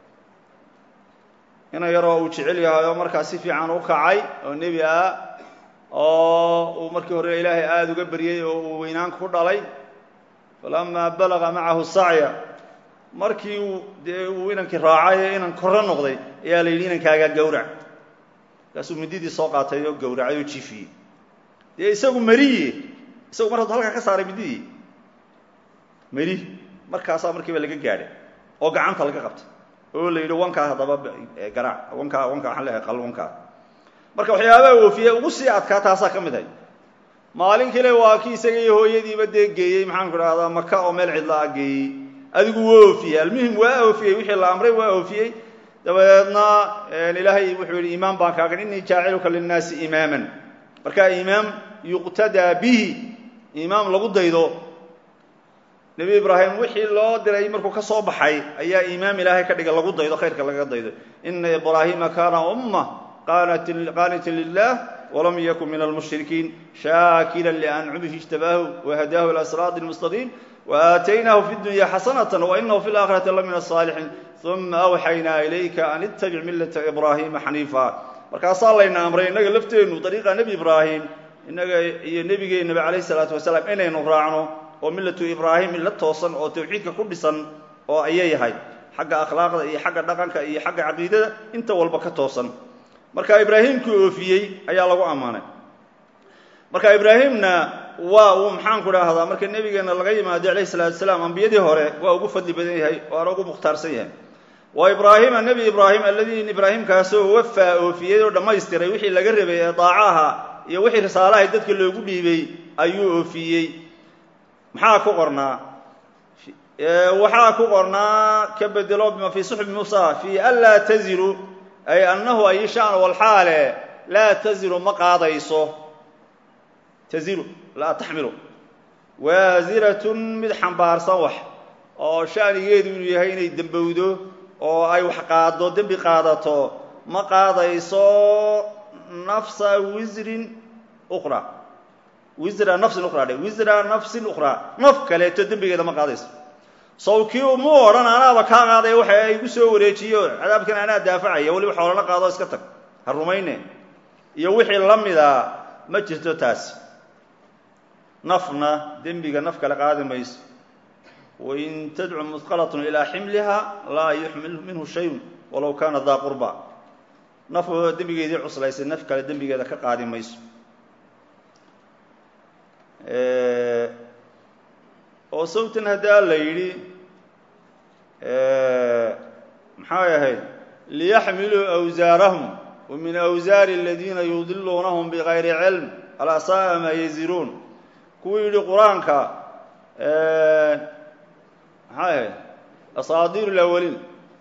inan yaroo uu jecel yahay oo markaa si fiican u kacay oo nebi ah oo uu markii hore ilaahay aada uga beryey oo uu weynaanka ku dhalay falamaa balaga macahu sacya markii uu dee uu inankii raacay ee inan korro noqday ayaa la yidhi inankaagaa gawrac markaasuu mididii soo qaatay oo gawracay oo jiifiyey dee isagu meriye isagu mar hadduu halkaa ka saaray mididii meri markaasaa markiiba laga gaadhay oo gacanta laga qabtay oo la yidhi wankaa haddaba garaac wankaa wankaa waxaan leehay qal wankaa marka waxyaabaha oofiye ugu sii adkaa taasaa ka mid hay maalin kale waa kii isaga iyo hooyadiiba dee geeyey maxaanku idhahdaa maka oo meel cidla a geeyey adigu waa oofiyey almuhim waa oofiyey wixii la amray waa oofiyey dabadeedna ilaahay wuxuu yidhi imaam baan kaagan innii jaaciluka linnaasi imaaman marka imaam yuqtadaa bihi imaam lagu daydo nebi ibraahim wixii loo diray markuu ka soo baxay ayaa imaam ilaahay ka dhiga lagu daydo khayrka lagaga daydo ina ibraahiima kaana umma qaanita lilah walam yakun min almushrikiin shaakira liancumihi ijtabaahu wahadaahu ila siraati mustaqiim waaataynaahu fi dunya xasanata wainahu fi laakhirati la min asaalixiin uma awxaynaa ilayka an ittabic millata ibraahiima xaniifa markaasaa layna amray innaga lafteennu dariiqa nebi ibraahim innaga iyo nebigeennaba calayh isalaatu wasalaam inaynu raacno oo millatu ibraahim milla toosan oo tawxiidka ku dhisan oo ayay yahay xagga akhlaaqda iyo xagga dhaqanka iyo xagga caqiidada inta walba ka toosan marka ibraahimkii oofiyey ayaa lagu ammaanay marka ibraahimna waa uu maxaanku idhaahdaa marka nebigeenna laga yimaado calayh salaatu wasalaam ambiyadii hore waa ugu fadli badan yahay waana ugu mukhtaarsan yahay wa ibraahima nebi ibraahim alladii ibraahimkaasoo wafaa oofiyey oo dhammaystiray wixii laga rabay ee daacaha iyo wixii risaalahay dadka loogu dhiibay ayuu oofiyey maxaa ku qornaa waxaa ku qornaa ka bedelo bima fii suxbi muusa fii anlaa taziru ay annahu ay shaan walxaale laa taziru ma qaadayso taziru laa taxmilu waasiratun mid xambaarsan wax oo shanigeedu inuu yahay inay dembowdo oo ay wax qaado dembi qaadato ma qaadayso nafsa wisrin uqra wisra nafsin uqra dhe wisra nafsin uqraa naf kaleeto dembigeeda ma qaadayso sawkii mu odhan anaaba kaa qaadaya waxa igu soo wareejiyo cadaabkan anaa daafacaya weliba xoolana qaado iska tag ha rumayne iyo wixii la mida ma jirto taasi nafna dembiga naf kale qaadi mayso wain tadcu musqalatun ilaa ximliha laa yuxmil minhu shayun walow kaana daa qurba naf dembigeedii cuslaysay naf kale dembigeeda ka qaadi mayso oo sawtan haddaa la yidhi maxay ahayd liyaxmiluu awsaarahum wa min awsaari aladiina yudiluunahum bigayri cilm alaa saaa maa yaziruun kuwuu yidhi qur-aanka maxay ahayd asaadiir lawaliin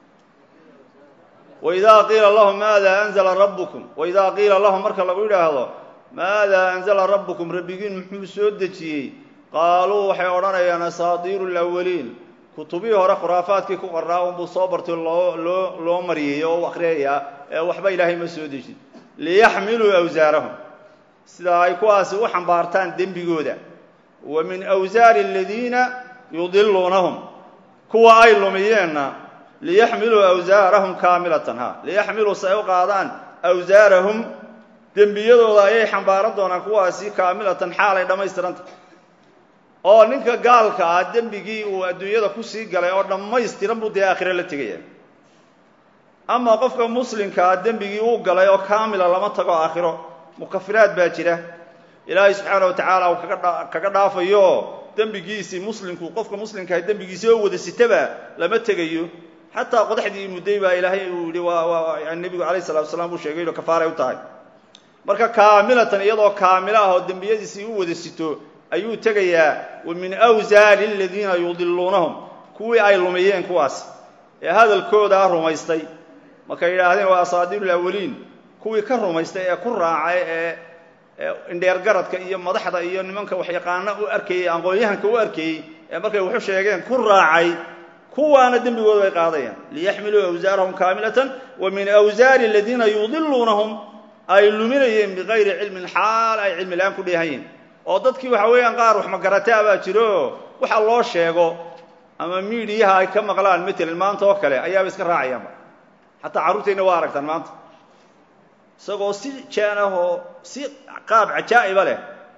waidaa qiila lahum maada anzla rabbukum waidaa qiila lahum marka lagu yidhaahdo maada anzla rabbukum rabbigiin muxuu soo dejiyey qaaluu waxay odhanayaan asaadiiru lawaliin kutubihii hore khuraafaadkii ku qornaa unbuu soo bartay loo loo loo mariyey oo u akhriyayaa ee waxba ilaahay ma soo dejin liyaxmiluu awsaarahum sidaa ay kuwaasi u xambaartaan dembigooda wa min awsaari aladiina yudiluunahum kuwa ay lumiyeenna liyaxmiluu awsaarahum kaamilatan ha liyaxmiluu si ay u qaadaan awsaarahum dembiyadooda ayay xambaaran doonaan kuwaasi kaamilatan xaalay dhammaystiranta oo ninka gaalka ah dembigii uu adduunyada kusii galay oo dhammaystiran buu dee aakhire la tegaya ama qofka muslimkaa dembigii uu galay oo kaamila lama tago aakhiro mukafiraad baa jira ilaahay subxaana wa tacaala uu kaga kaga dhaafayo dembigiisii muslimku qofka muslimkaa dembigiisi oo wada sitaba lama tegayo xataa qodaxdii mudday baa ilaahay uu yihi waa waa nebigu calayh salatu wasalaam uu sheegay ino kafaaray u tahay marka kaamilatan iyadoo kaamilo ah oo dembiyadiisii u wada sito ayuu tegayaa wa min awsaari aladiina yudiluunahum kuwii ay lumiyeen kuwaas ee hadalkoodaa rumaystay markay yidhaahdeen waa asaadiiru lawaliin kuwii ka rumaystay ee ku raacay ee indheergaradka iyo madaxda iyo nimanka waxyaqaana u arkayey aqoon-yahanka u arkayey ee markay waxu sheegeen ku raacay kuwaana dembigooda bay qaadayaan liyaxmiluu awsaarahum kaamilatan wa min awsaari aladiina yudiluunahum ay luminayeen bikayri cilmin xaal ay cilmi la-aan ku dheehanyihin oo dadkii waxa weeyaan qaar wax magarataa baa jiro waxa loo sheego ama miidiyaha ay ka maqlaan matalan maanta oo kale ayaaba iska raacayaanba xataa carruurteenna waa aragtaan maanta isagoo si jaan ah oo si qaab cajaa'iba leh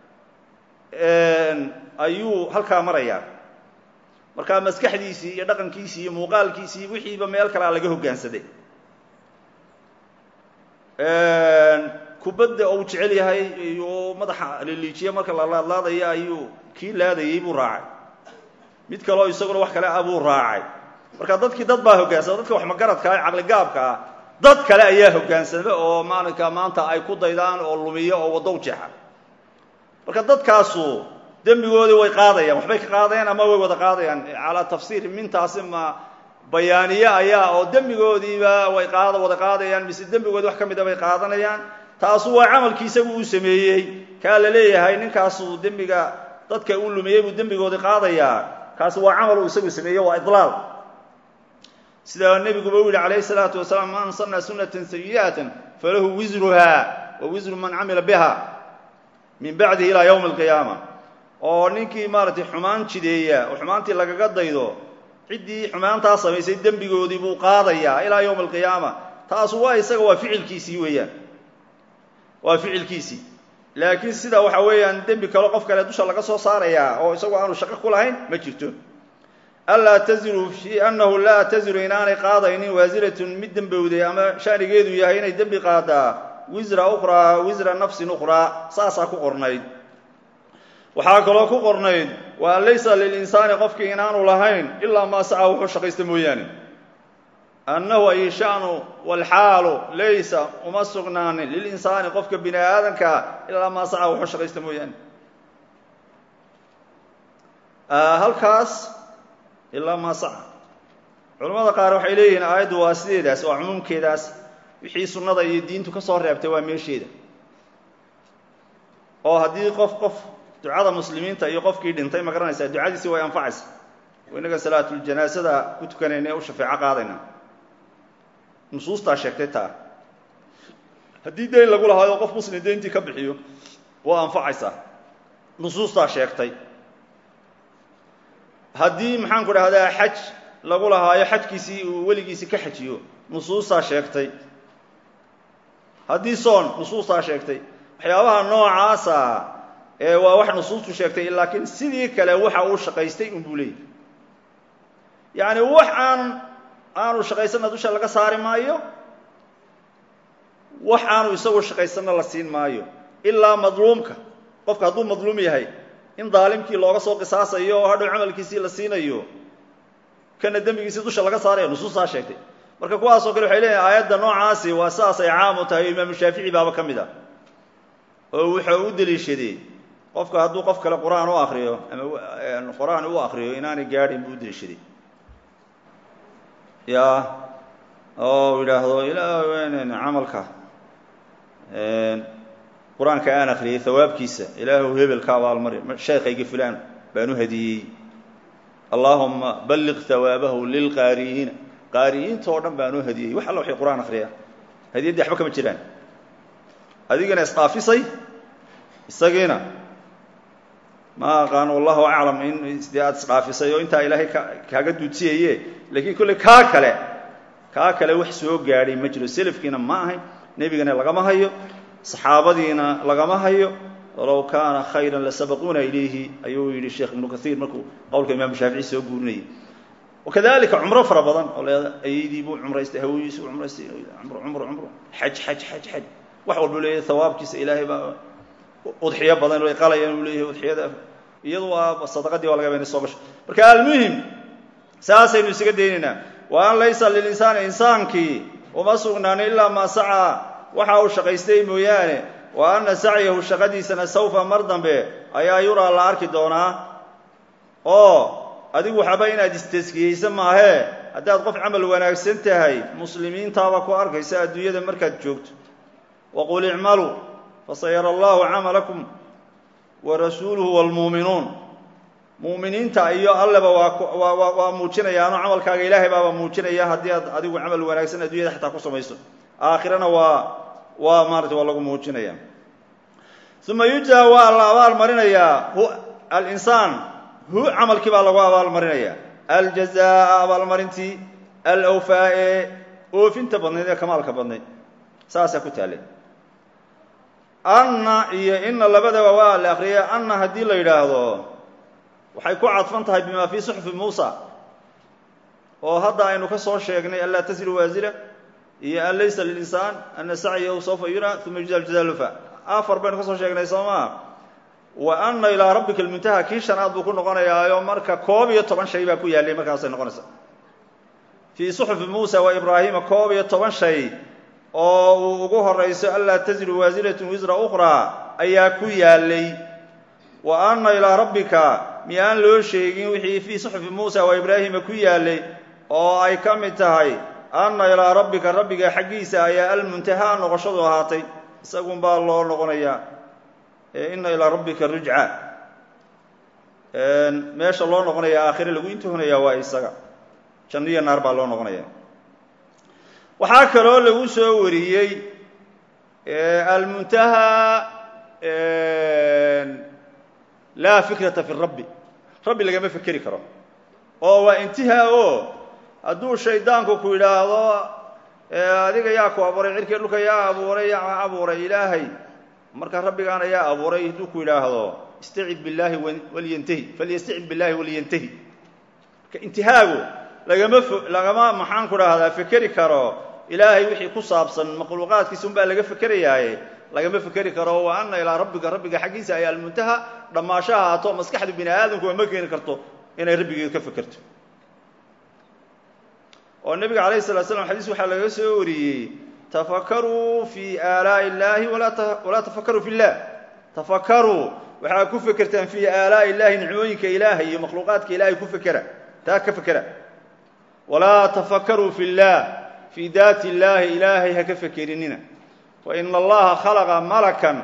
ayuu halkaa marayaa markaa maskaxdiisii iyo dhaqankiisii iyo muuqaalkiisii iyo wixiiba meel kalea laga hoggaansaday kubadda ou jecel yahay iyo madaxa liliijiya marka la laadlaadaya ayuu kii laadayey buu raacay mid kaleo isaguna wax kale ah buu raacay marka dadkii dad baa hoggaansama dadka wax magaradka ah caqligaabka ah dad kale ayaa hoggaansama oo maalinka maanta ay ku daydaan oo lumiya oo waddo u jeexa marka dadkaasu dembigoodii way qaadayaan waxbay ka qaadayaan ama way wada qaadayaan calaa tafsiiri mintaasi ma bayaaniye ayaa oo dembigoodiiba way qaada wada qaadayaan mise dembigoodii wax ka mida bay qaadanayaan taasu waa camalkii isagu uu sameeyey kaa la leeyahay ninkaasu dembiga dadka uu lumiyey buu dembigoodii qaadayaa kaasi waa camal uu isagu sameeyey waa idlaal sida nebiguba u yihi calayhi salaatu wasalaam man sana sunatan sayi'atan falahu wisruha wa wisru man camila biha min bacdihi ilaa yowmi alqiyaama oo ninkii maaratay xumaan jideeya oo xumaantii lagaga daydo ciddii xumaantaa samaysay dembigoodii buu qaadayaa ilaa yowmi alqiyaama taasu waa isaga waa ficilkiisii weeyaan waa ficilkiisii laakiin sida waxa weeyaan dembi kale qof kale dusha laga soo saarayaa oo isagu aanu shaqo ku lahayn ma jirto anlaa taziru fi annahu laa taziru inaanay qaadaynin waasiratun mid dembowday ama shaanigeedu yahay inay dembi qaadaa wisra ukhraa wisra nafsin ukhraa saasaa ku qornayd waxaa kaloo ku qornayd wa an laysa lilinsaani qofkii inaanu lahayn ilaa maa saca wuxuu shaqaysta mooyaane annahu ay shanu walxaalu laysa uma sugnaanin lilinsaani qofka bini aadankaa ilaa maa saca wuxuu shaqaysta mooyaane halkaas ilaa maa saca culamada qaar waxay leeyihiin aayaddu waa sideedaas waa cumuumkeedaas wixii sunnada iyo diintu ka soo reebtay waa meesheeda oo haddii qof qof ducada muslimiinta iyo qofkii dhintay ma garanaysaa ducadiisi way anfacaysa inaga salaatuljanaasada ku tukanayna ee u shafeeco qaadayna nusuustaa sheegtay taa haddii dayn lagu lahaayo qof muslim dayntii ka bixiyo waa anfacaysaa nusuustaa sheegtay haddii maxaanku dhahdaa xaj lagu lahaayo xajkiisii uu weligiisi ka xajiyo nusuustaa sheegtay haddii soon nusuustaa sheegtay waxyaabaha noocaasa ee waa wax nusuustu sheegtay laakiin sidii kale waxa uu shaqaystay unbuu leeyahy yacni wax aan aanu shaqaysanna dusha laga saari maayo wax aanu isagu shaqaysanna la siin maayo ilaa madluumka qofka hadduu madluum yahay in daalimkii looga soo qisaasayo oo hadhow camalkiisii la siinayo kana dembigiisii dusha laga saarayo nusuustaa sheegtay marka kuwaasoo kale waxay leeyihin aayadda noocaasi waa saasay caam u tahay o imaamu shaafici baaba ka mid ah oo wuxuu u deliishaday qofka hadduu qof kale qur-aan u akriyo ama qur-aan u akriyo inaanay gaadhin buu u deliishaday ya oo yidhaahdo ilaa camalka qur-aanka aan akriyay hawaabkiisa ilaahu hebel ka abaalmari sheekayga fulaan baan u hadiyey allaahuma balliq hawaabahu lilqaari'iina qaari'iinta oo dhan baan u hadiyey wax alla waxay qur-aan akriyaa hadiyaddii waxba kama jiraan adigana isdhaafisay isagiina ma aqaan wallahu aclam in dee aada isdhaafisay oo intaa ilaahay ka kaaga duudsiyaye laakiin kolley kaa kale kaa kale wax soo gaadhay ma jiro selafkiina ma ahayn nebigana lagama hayo saxaabadiina lagama hayo walow kaana khayran lasabaquuna ilayhi ayuu yidhi sheekh ibnu kaiir markuu qowlka imaamu shaafici soo guurinayay wakadalika cumro fara badan oo leeda ayadii buu cumraystay hawadiisi buu cumraystay cumro cumro cumro xaj xaj xaj xaj wax walbuu leeyahay hawaabkiisa ilaahay baa udxiyo badan ay qalayaan uu leeyahay udxiyada iyadu waa sadaqadii waa laga ba inay soo gasho marka almuhim saasaynu isaga daynaynaa wa an laysa lilinsaani insaankii uma sugnaanin ilaa maa sacaa waxa uu shaqaystay mooyaane wa anna sacyahu shaqadiisana sawfa mar dambe ayaa yuraa la arki doonaa oo adigu waxaba inaad istaskiyeysa maahee haddaad qof camal wanaagsan tahay muslimiintaaba ku arkaysa adduunyada markaad joogto waqul icmaluu fasayara allahu camalakum wa rasuuluhu waalmuuminuun mu'miniinta iyo alleba waa waa muujinayaano camalkaaga ilaahay baaba muujinaya haddii aad adigu camal wanaagsan adduunyada xataa ku samayso aakhirana waa waa maarata waa lagu muujinaya uma yujza waa la abaal marinayaa hu alinsaan hu camalkii baa lagu abaalmarinaya aljazaa abaalmarintii alawfaa ee oofinta badnayd ee kamaalka badnayd saasaa ku taallay anna iyo ina labadaba waa la akriyay anna haddii la yidhaahdo waxay ku cadfan tahay bima fii suxfi muusa oo hadda aynu ka soo sheegnay anlaa tasiru waasira iyo an laysa lilinsaan ana sacyahu sawfa yura uma yujza aljaza lufa afar baynu ka soo sheegnay soo maa wa anna ilaa rabbika almuntaha kii shanaad buu ku noqonayaayo marka koob iyo toban shay baa ku yaallay markaasay noqonaysaa fii suxufi muusa wa ibraahima koob iyo toban shay oo uu ugu horayso anlaa taziru waasiratun wisra ukhraa ayaa ku yaallay wa anna ilaa rabbika miyaan loo sheegin wixii fii suxufi muusa wa ibraahima ku yaalay oo ay ka mid tahay anna ilaa rabbika rabbiga xaggiisa ayaa almuntahaa noqoshadu ahaatay isagun baa loo noqonayaa inna ilaa rabbika rujca meesha loo noqonaya aakhire lagu intuhunaya waa isaga janno iyo naar baa loo noqonaya waxaa kaloo lagu soo wariyey almuntahaa laa fikrata fi rabbi rabbi lagama fekeri karo oo waa intihaa o hadduu shaydaanku ku yidhaahdo adiga yaa ku abuuray cirkii dhulka yaa abuuray yaa abuuray ilaahay marka rabbigaana yaa abuuray hadduu ku yidhaahdo istacid billaahi walyantahi falyastacid billahi walyantahi marka intihaagu lagama fo lagama maxaan ku dhahdaa fekeri karo ilaahay wixii ku saabsan makhluuqaadkiisa unbaa laga fekerayaaye lagama fekeri karo wa anna ilaa rabbika rabbiga xaggiisa ayaa almuntaha dhammaasho ahaato maskaxdu bini aadamku ma keeni karto inay rabbigeed ka fekerto oo nebiga calayh salatu slam xadiis waxaa laga soo wariyey tafakaruu fii aalaa'i illaahi walaa tafakaruu fi llah tafakaruu waxaa ku fekertaan fii aalaa'i illahi nicmooyinka ilaahay iyo makhluuqaadka ilaahay ku fekera taa ka fekera walaa tafakaruu fi llah fii daati illaahi ilaahay ha ka fekerinina faina allaha khalaqa malakan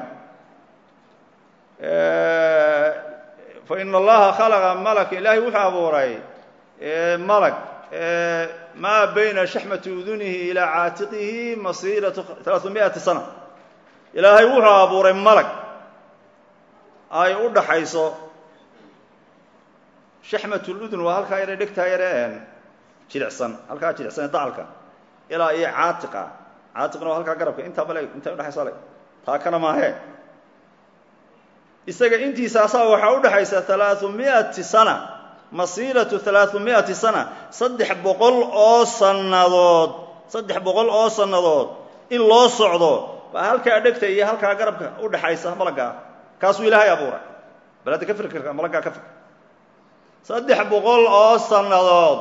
faina allaha khalaqa malakan ilaahay wuxuu abuuray malag maa bayna shaxmati udunihi ilaa caatiqihi masiiratu alaaثumiati sana ilaahay wuxuu abuuray malag ay u dhaxayso shaxmat ludun waa halkaa yare dhegtaa yareen jilicsan halkaa jilicsan ee dacalka ilaa iyo caatiqa caatiqna waa halkaa garabka intaa bale intay udhexaysa le taa kana maahee isaga intiisaasaa waxaa udhexaysa alaaثu miati sana masiiratu alaaثu miati sana saddex boqol oo sannadood saddex boqol oo sannadood in loo socdo baa halkaa dhegta iyo halkaa garabka udhexaysa malaggaa kaasuu ilaahay abuuray bal hadda ka fikirka malaggaa ka fikr saddex boqol oo sannadood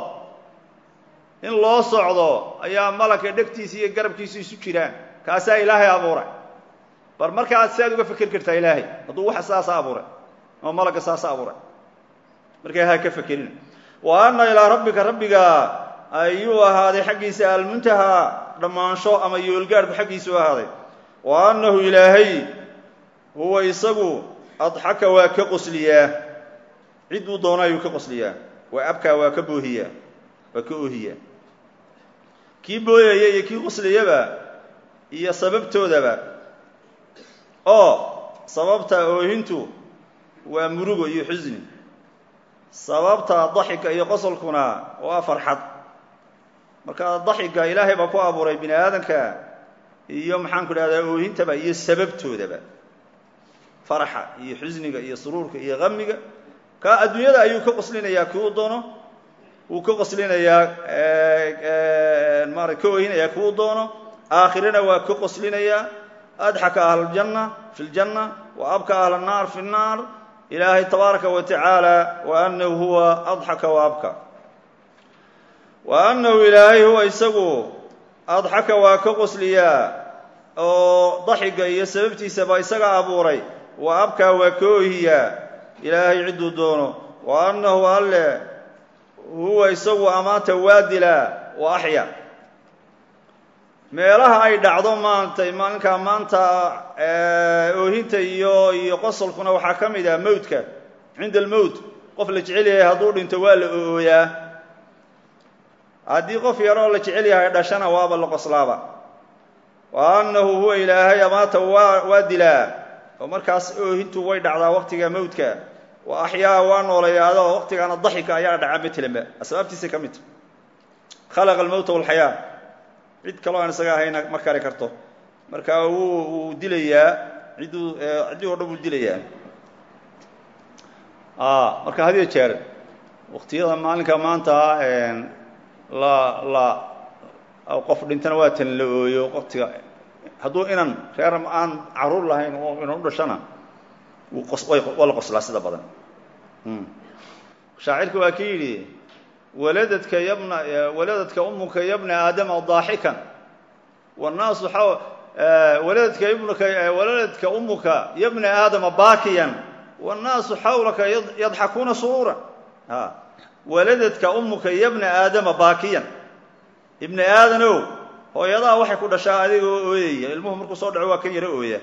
in loo socdo ayaa malagka dhegtiisa iyo garabkiisa isu jiraan kaasaa ilaahay abuuray bar markaad siaad uga fekeri kartaa ilaahay hadduu waxa saasa abuuray ama malagga saasa abuuray markaa ha ka fekerina wa anna ilaa rabbika rabbiga ayuu ahaaday xaggiisa almuntahaa dhammaansho ama yoolgaadhku xaggiisuu ahaaday wa annahu ilaahay huwa isagu adxaka waa ka qosliyaa cidduu doono ayuu ka qosliyaa waa abkaa waa ka boohiyaa waa ka oohiyaa kii booyaya iyo kii qosliyaba iyo sababtoodaba oo sababta oohintu waa murugo iyo xusni sababta daxika iyo qosolkuna waa farxad marka daxika ilaahay baa ku abuuray bini aadamka iyo maxaan ku dhahdaa oohintaba iyo sababtoodaba faraxa iyo xusniga iyo suruurka iyo qamiga ka adduunyada ayuu ka qoslinayaa kii uu doono wuu ka qoslinayaa maara ka oohinayaa kii uu doono aakhirana waa ka qoslinayaa adxaka ahla ljanna fi ljanna wa abka ahla الnaar fi الnaar ilaahay tabaaraka wa tacaala wa anahu huwa adxaka wa abka wa annahu ilaahay huwa isagu adxaka waa ka qosliyaa oo daxiga iyo sababtiisaba isaga abuuray wa abkaa waa ka oohiyaa ilaahay cidduu doono wa annahu alle huwa isagu amaanta waa dilaa wa axya meelaha ay dhacdo maantay maalinkaa maanta oohinta iyo iyo qosolkuna waxaa ka mid ah mowdka cinda almowt qof la jecel yahay hadduu dhinto waa la ooyaa haddii qof yaroo la jecel yahay dhashana waaba la qoslaaba wa annahu huwa ilaahay amaata waa waa dilaa oo markaas oohintu way dhacdaa waqtiga mowdka wa axyaa waa nooleeyaado waqtigaana daxika ayaa dhaca matelanba asbaabtiisay ka midta khalaqa almowta walxayaa cid kaloo aan isaga ahayna ma kari karto marka wuu wuu dilayaa cidduu ciddii o dhan wuu dilayaa marka hadiyo jeer waqtiyada maalinka maanta la la qof dhintana waa tan la ooyo waqtiga hadduu inan reer aan caruur lahayn oo inan u dhashana wuu qos waa la qoslaa sida badan shaacirka waa ki yidhi waladadka yabna waladadka umuka yabna aadama daaxikan wannaasu waladadka ibnuka waladadka umuka yabna aadama baakiyan wannaasu xawlaka yadxakuuna suruuran a waladadka umuka yabna aadama baakiyan ibni aadanow hooyadaa waxay ku dhashaa adigoo ooyaya ilmuhu markuu soo dhaco waa kan yaro ooya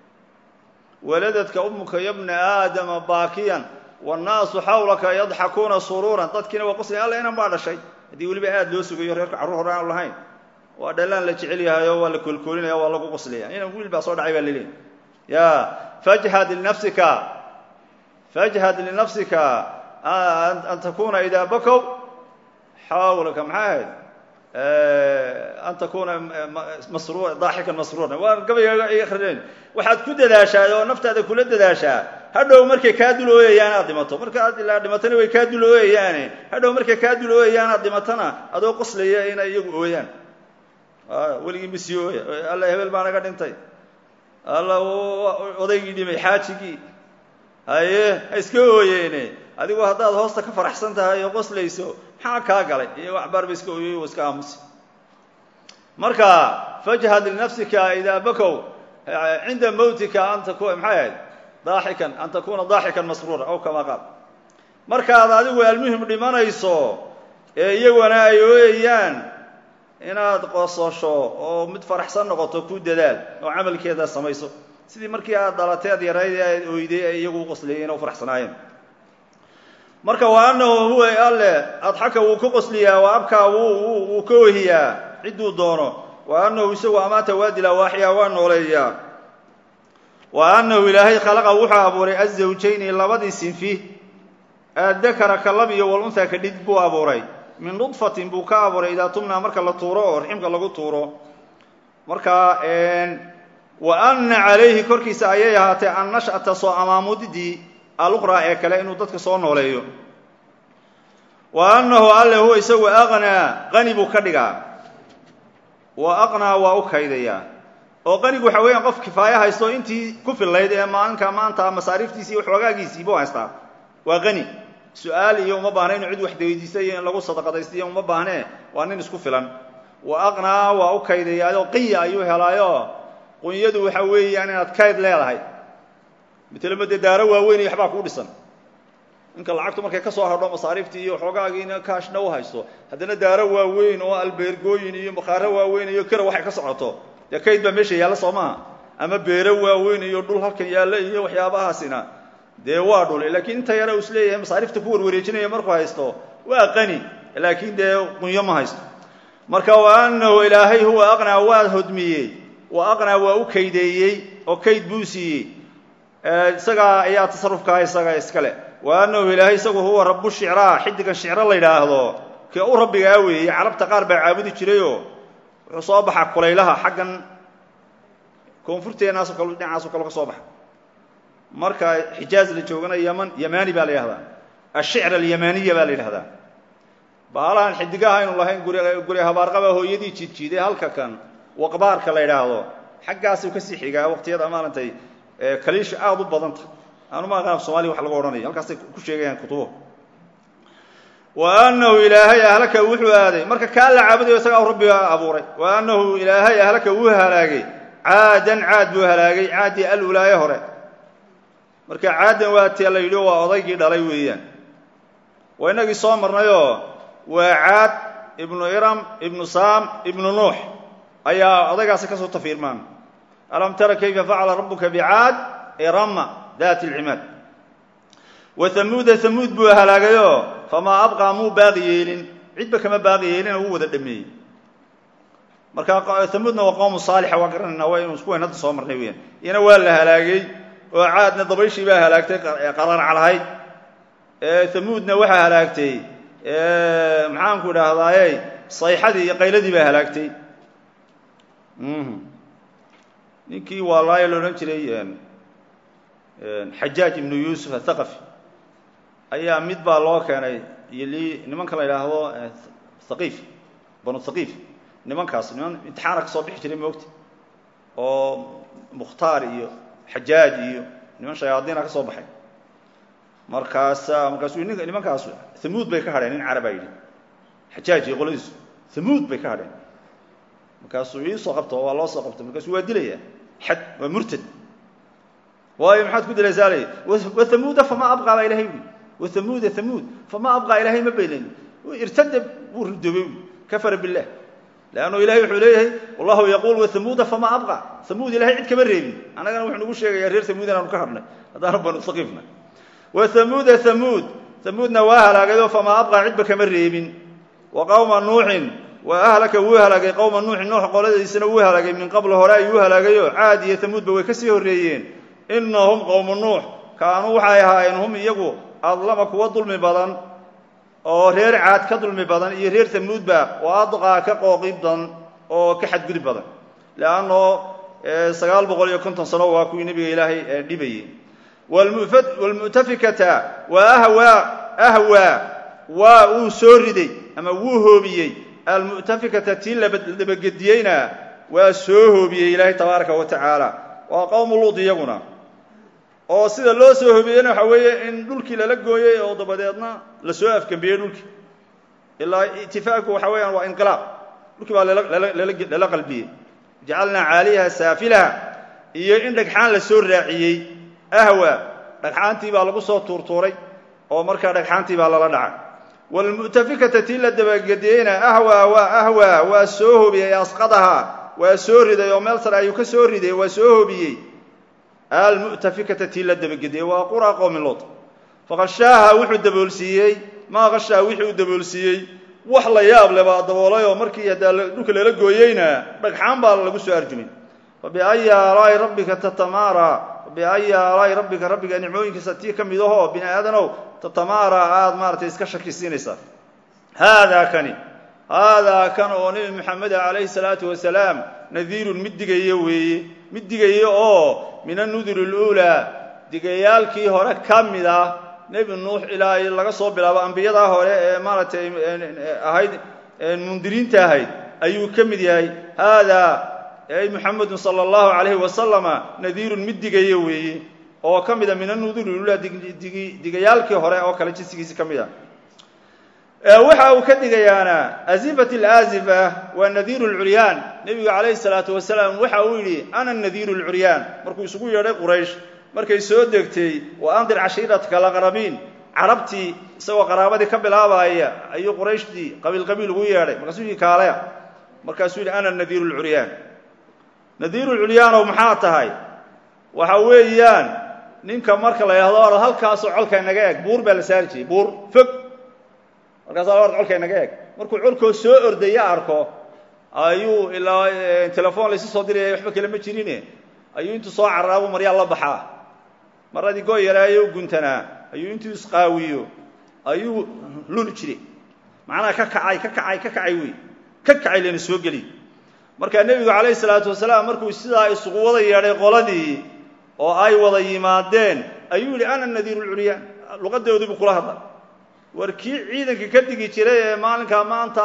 waladadka umuka yabna aadama baakiyan wannaasu xawlaka yadxakuuna suruuran dadkiina waa qoslaya alla inan baa dhashay haddii weliba aada loo sugayo reerka carruur hore aanu lahayn waa dhalaan la jecel yahayo waa la koolkoolinaya waa lagu qoslaya inan wiil baa soo dhacay baa laleeyahy ya fajhad linafsika fajhad linafsika an takuna idaa bakow xawlaka maxay ahayd an takuna masru daaxikan masruuran waa gabayga iga akrineen waxaad ku dadaashaa oo naftaada kula dadaashaa hadhow markay kaa dul ooyayaan aad dhimato markaad ilaa dhimatana way kaa dul ooyayaane hadhow markay kaa dul ooyayaan aad dhimatana adoo qoslaya inay iyagu ooyaan weligii masi ooya alla hebel baa naga dhintay alla odaygii dhimay xaajigii haye ha iska ooyeene adigu haddaad hoosta ka faraxsan tahay oo qoslayso maxaa kaa galay iyo waxbaar ba iska ooyey iska aamusi marka fajhad linafsika idaa bakow cinda mawtika an takuna maxay ahayd daaxikan an takuna daaxikan masruura aw kamaa qaal markaad adigu almuhim dhimanayso ee iyaguna ay ooyayaan inaad qososho oo mid faraxsan noqoto ku dadaal oo camalkeeda samayso sidii markii aad dhalateed yarayd ee aad oyday ee iyagu uqoslayeen oo faraxsanaayeen marka wa annahu huwa alle adxaka wuu ka qosliyaa wa abkaa wuu wuu ka ohiyaa cidduu doono wa annahu isagu amaata waa dilaa waaxyaa waa nooleeyaa wa annahu ilaahay khalaqa wuxuu abuuray azawjayni labadii sinfi addakara ka lab iyo walunhaa ka dhid buu abuuray min nudfatin buu ka abuuray idaa tumnaa marka la tuuro oo raximka lagu tuuro marka wa anna calayhi korkiisa ayay ahaatee an nash'ata soo amaamudidii aluqraa ee kale inuu dadka soo nooleeyo wa annahu alle huwa isagu aqnaa qani buu ka dhigaa wa aqnaa waa u kaydayaa oo qanigu waxa weeyaan qof kifaaye haysto intii ku fillayd ee maalinka maanta masaariiftiisi iyo xoogaagiisii buu haystaa waa qani su-aal iyo uma baahna inu cid wax weydiista iyo in lagu sadaqadaystiyo uma baahnee waa nin isku filan wa aqnaa waa u kaydayaayoo qiya ayuu helaayo qunyadu waxa weeyaan inaad kayd leedahay matelema dee daaro waaweyn iyo waxbaa kuu dhisan ninka lacagtu markay ka soo hadho masaariiftii iyo xoogaagiina kaashna u haysto haddana daaro waaweyn oo albeergooyin iyo bakhaaro waaweyn iyo kara waxay ka socoto dee kayd baa meesha yaalla soo maha ama beero waaweyn iyo dhul halkan yaalla iyo waxyaabahaasina dee waa dhule laakiin inta yare uu is leeyahay masaariifta ku warwareejinaya markuu haysto waa qani laakiin dee qunyo ma haysto marka wa annahu ilaahay huwa aqnaa waa hodmiyey wa aqnaa waa u kaydeeyey oo kayd buu siiyey isagaa ayaa tasarufkaa isaga iskale wa annahu ilaahay isagu huwa rabu shicraa xidigan shicro la yidhaahdo kee u rabbigaa weeyey carabta qaar baa caabudi jirayoo wuxuu soo baxaa kulaylaha xaggan koonfurteenaasoo kale dhinacaasoo kale ka soo baxa marka xijaaz la joogana yaman yamani baa la yidhahdaa ashicr alyamaniya baa la yidhahdaa baalahan xidigaha aynu lahayn guri guri habaarqaba hooyadii jiidjiiday halka kan waqbaarka la yidhaahdo xaggaasuu kasii xigaa waqtiyada maaragtay kaliisha aada u badanta aanuma aqaan somaaliya wax lagu odhanaya halkaasay ku sheegayaan kutubo wa annahu ilaahay ahlaka wuxuu aaday marka kaa la caabudayo isagaa rabbiga abuuray wa annahu ilaahay ahlaka wuu halaagay caadan caad buu halaagay caadii alulaaye hore marka caadan waa tee la yidhi waa odaygii dhalay weeyaan waa inagii soo marnayoo waa caad ibnu iram ibnu saam ibnu nuux ayaa odaygaasi kasoo tafiirmaan alam tara kayfa facala rabuka bicaad irama daati alcimaad wa hamuuda hamuud buu halaagayoo famaa abqaa muu baaqi yeelin cidba kama baaqi yeelina wuu wada dhameeyey marka hamuudna waa qowmu saalixa waa garanayna waa inu isku weyn hadda soo marnay weyaan iyana waa la halaagay oo caadna dabayshii baa halaagtay qararca lahayd hamuudna waxaa halaagtay maxaanku idhaahdaaye sayxadii iyo qayladii baa halaagtay ninkii waalaayo la odhan jiray xajaaj ibnu yuusuf athaqafi ayaa mid baa loo keenay iyo li nimanka la yidhaahdo thaqiif banu thaqiif nimankaas niman imtixaana ka soo bixi jiray moogta oo mukhtaar iyo xajaaj iyo niman shayaadiina ka soo baxay markaasa markaasuu nin nimankaasu hamuud bay ka hadheen nin carabaa yidhi xajaaj iyo qoladiisu hamuud bay ka hadheen markaasuu iisoo qabto waa loo soo qabtay markaasuu waa dilaya xad waa murtad waayo maxaad ku dilaysaa ley wathamuuda famaa abqaa baa ilahay ui wathamuuda thamuud famaa abqaa ilahay ma beynayn irtada wuu ridoobay kafara bilah leannu ilahay wuxuu leeyahay wallahu yaquul wathamuuda famaa abqa hamuud ilahay cid kama reebin annagana wuxuu nagu sheegayaa reer hamuud inaanu ka hadhnay haddaanu banu haqiifna wathamuuda thamuud thamuudna waa halaagayoo famaa abqaa cidba kama reebin wa qawma nuuxin waa ahlaka wuu halaagay qowma nuuxin nuux qoladiisana wuu halaagay min qabl hore ayuu halaagayo caad iyo tamuudba way ka sii horreeyeen inahum qowmu nuux kaanuu waxay ahaayeen hum iyagu adlama kuwa dulmi badan oo reer caad ka dulmi badan iyo reer tamuudba oo adqaa ka qooqi badan oo ka xadgudub badan leanno sagaal boqol iyo konton sano waa kuwii nebiga ilaahay dhibayey wlmu'tafikata waa ahwaa ahwaa waa uu soo riday ama wuu hoobiyey almu'tafikata tii labagediyeyna waa soo hoobiyey ilaahay tabaaraka wa tacaala waa qowmu luud iyaguna oo sida loo soo hoobiyeyna waxaa weeye in dhulkii lala gooyey oo dabadeedna lasoo afgambiyey dhulkii ilaa itifaaqku waxa weeyaan waa inqilaab dhulkii baa lala qalbiyey jacalnaa caaliyaha saafilaha iyo in dhagxaan la soo raaciyey ahwa dhagxaantii baa lagu soo tuurtuuray oo markaa dhagxaantii baa lala dhacay wlmu'tafikata tii la dabagediyeyna ahwa waa ahwa waa soo hobiyey asqadaha waa soo riday oo meel sare ayuu ka soo riday waa soo hobiyey almu'tafikata tii la dabagediyey waa qura qowmi lood faqashaaha wuxuu daboolsiiyey maa qashaa wixii uu daboolsiiyey wax la yaab le baa daboolay oo markii haddaa dhulka lala gooyeyna dhagxaan baa lagu soo arjumay fabiayi aalaa'i rabbika tatamaara fabiayi aalaa'i rabbika rabbiga nicmooyinkiisa tii ka mid ahoo bini aadanow tatamaara aada maaratay iska shakisiinaysaa haadaa kani haadaa kan oo nebi moxamed calayhi salaatu wasalaam nadiirun mid digaya weeye mid digaya oo min annuduri aluulaa digayaalkii hore ka mid ah nebi nuux ilaa laga soo bilaabo ambiyadaa hore ee maaragtay ahayd mundiriinta ahayd ayuu ka mid yahay haadaa ay muxamedun sala allahu calayhi wasalama nadiirun mid digaya weeye oo ka mida min annuduri aluulaa digayaalkii hore oo kale jinsigiisi ka mid ah waxa uu ka digayaana azifat alazifa waa nadiiru lcuryaan nebigu calayhi salaatu wasalaam waxa uu yidhi ana nadiiru lcuryaan markuu isugu yeedhay quraysh markay soo degtay wa andir cashiirataka alaqrabiin carabtii isagoo qaraabadii ka bilaabaya ayuu qurayshtii qabiil qabiil ugu yeedhay markaasuu yidhi kaalaya markaasuu yidhi ana nadiiru lcuryaan nadiiru lcuryaanow maxaa tahay waxa weeyaan ninka marka la yidhahdo or halkaasoo colka naga eg buur baa la saari jiray buur fog markaasa or colka naga eg markuu colkoo soo ordaya arko ayuu ilaa telefoon laysu soo diraya waxba kale ma jirine ayuu intuu soo caraabu maryaa la baxaa maradii goy yaraayo u guntanaa ayuu intuu isqaawiyo ayuu luli jiray macnaha ka kacay ka kacay ka kacay wey ka kacay lana soo geli markaa nebigu calayhi salaatu wasalaam markuu sidaa isugu wada yeedhay qoladii oo ay wada yimaadeen ayuu yidhi ana nadiiru lcuryaan luqadoodiibuu kula hadlay war kii ciidanka ka digi jiray ee maalinkaa maanta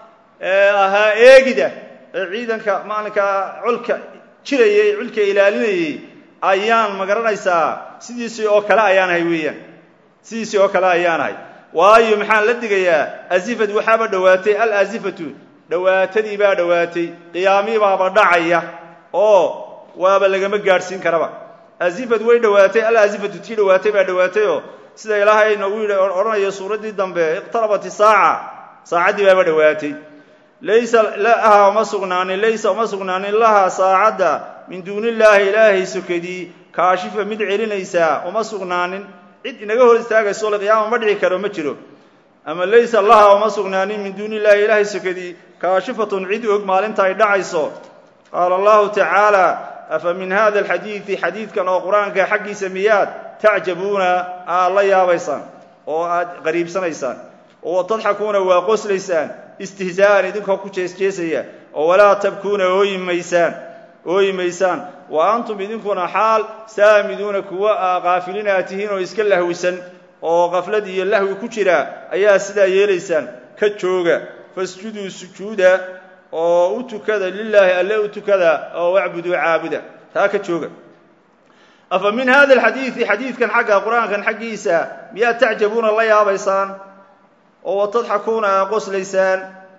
ee ahaa eegida ee ciidanka maalinkaa colka jirayay ee colka ilaalinayay ayaan ma garanaysaa sidiisii oo kale ayaanahay weeyaan sidiisii oo kale ayaanahay waayo maxaan la digayaa azifat waxaaba dhowaatay alazifatu dhowaatadii baa dhowaatay qiyaamii baaba dhacaya oo waaba lagama gaadhsiin karaba azifat way dhowaatay alazifatu tii dhowaatay baa dhowaatayoo sida ilaahay noogu yidhi odhanayo suuraddii dambe iqtarabat isaaca saacaddii baaba dhowaatay laysa laha uma sugnaanin laysa uma sugnaanin lahaa saacadda min duuni illaahi ilaahay sokadii kaashifa mid celinaysaa uma sugnaanin cid inaga hor istaagayso liqiyaama ma dhici karo ma jiro ama laysa laha uma sugnaanin min duuni illahi ilaahay sokadii kaashifatun cid og maalinta ay dhacayso qaala allahu tacaala afa min hada alxadiidi xadiidkan oo qur-aanka xaggiisa miyaad tacjabuuna aad la yaabaysaan oo aad qariibsanaysaan oo tadxakuuna waa qoslaysaan istihzaa'an idinkoo ku jeesjeesaya oo walaa tabkuuna ooyi maysaan ooyi maysaan wa antum idinkuna xaal saamiduuna kuwa aa qaafiliin aad tihiin oo iska lahwisan oo qaflad iyo lahwi ku jira ayaa sidaa yeelaysaan ka jooga fasjuduu sujuuda oo u tukada lilaahi alle u tukada oo wacbuduu caabuda taa ka jooga afa min hada alxadiidi xadiidkan xagga qur-aankan xaggiisa miyaad tacjabuuna la yaabaysaan oo watadxakuuna aa qoslaysaan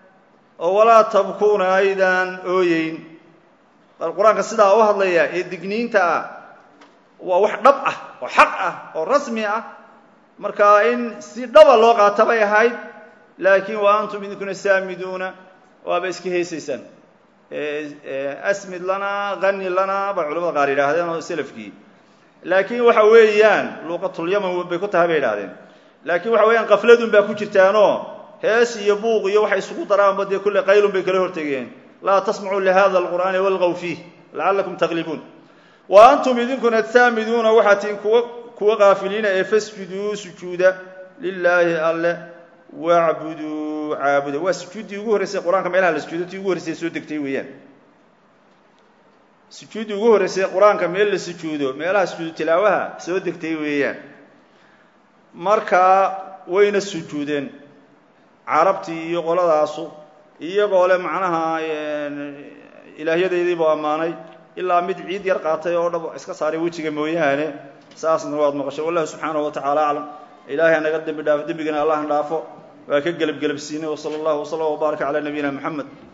oo walaa tabkuuna aydaan ooyeyn qur-aanka sidaa u hadlaya ee digniinta ah waa wax dhab ah oo xaq ah oo rasmi ah marka in si dhaba loo qaata bay ahayd laakiin wa antum idinkuna saamiduuna waaba iska heesaysaan asmid lana hani lana bay culamada qaar yidhaahdeen oo selafkii laakiin waxa weeyaan luuqatulyaman bay ku tahay bay idhahdeen laakiin waxa weeyaan kafladun baa ku jirtaanoo hees iyo buuq iyo waxay isugu daraanba dee kulle qaylun bay kala hortegeen laa tasmacuu lihada alqur'aani walgaw fiih lacallakum taglibuun wa antum idinkuna saamiduuna waxaa tihin kuwa kuwa kaafiliina ee fasjuduu sujuuda lilaahi alle wacbuduu caabuda waa sujuuddii ugu horreysay qur-aanka meelaha la sujuudo tii ugu horreysay soo degtay weeyaan sujuuddii ugu horreysay qur-aanka meel la sujuudo meelaha sujuudu tilaawaha soo degtay weeyaan markaa wayna sujuudeen carabtii iyo qoladaasu iyagoo le macnaha ilaahyadaydiibuu ammaanay ilaa mid ciid yar qaatay oo dhab iska saaray wejiga mooyaane saasna waad maqashay wallahu subxaanahu wa tacala aclam ilaahay hanaga dembi dhaafo dembigana allah dhaafo waa ka gelab gelabsiinay wsala allahu wslam wbaaraka calaa nabiyina moxamed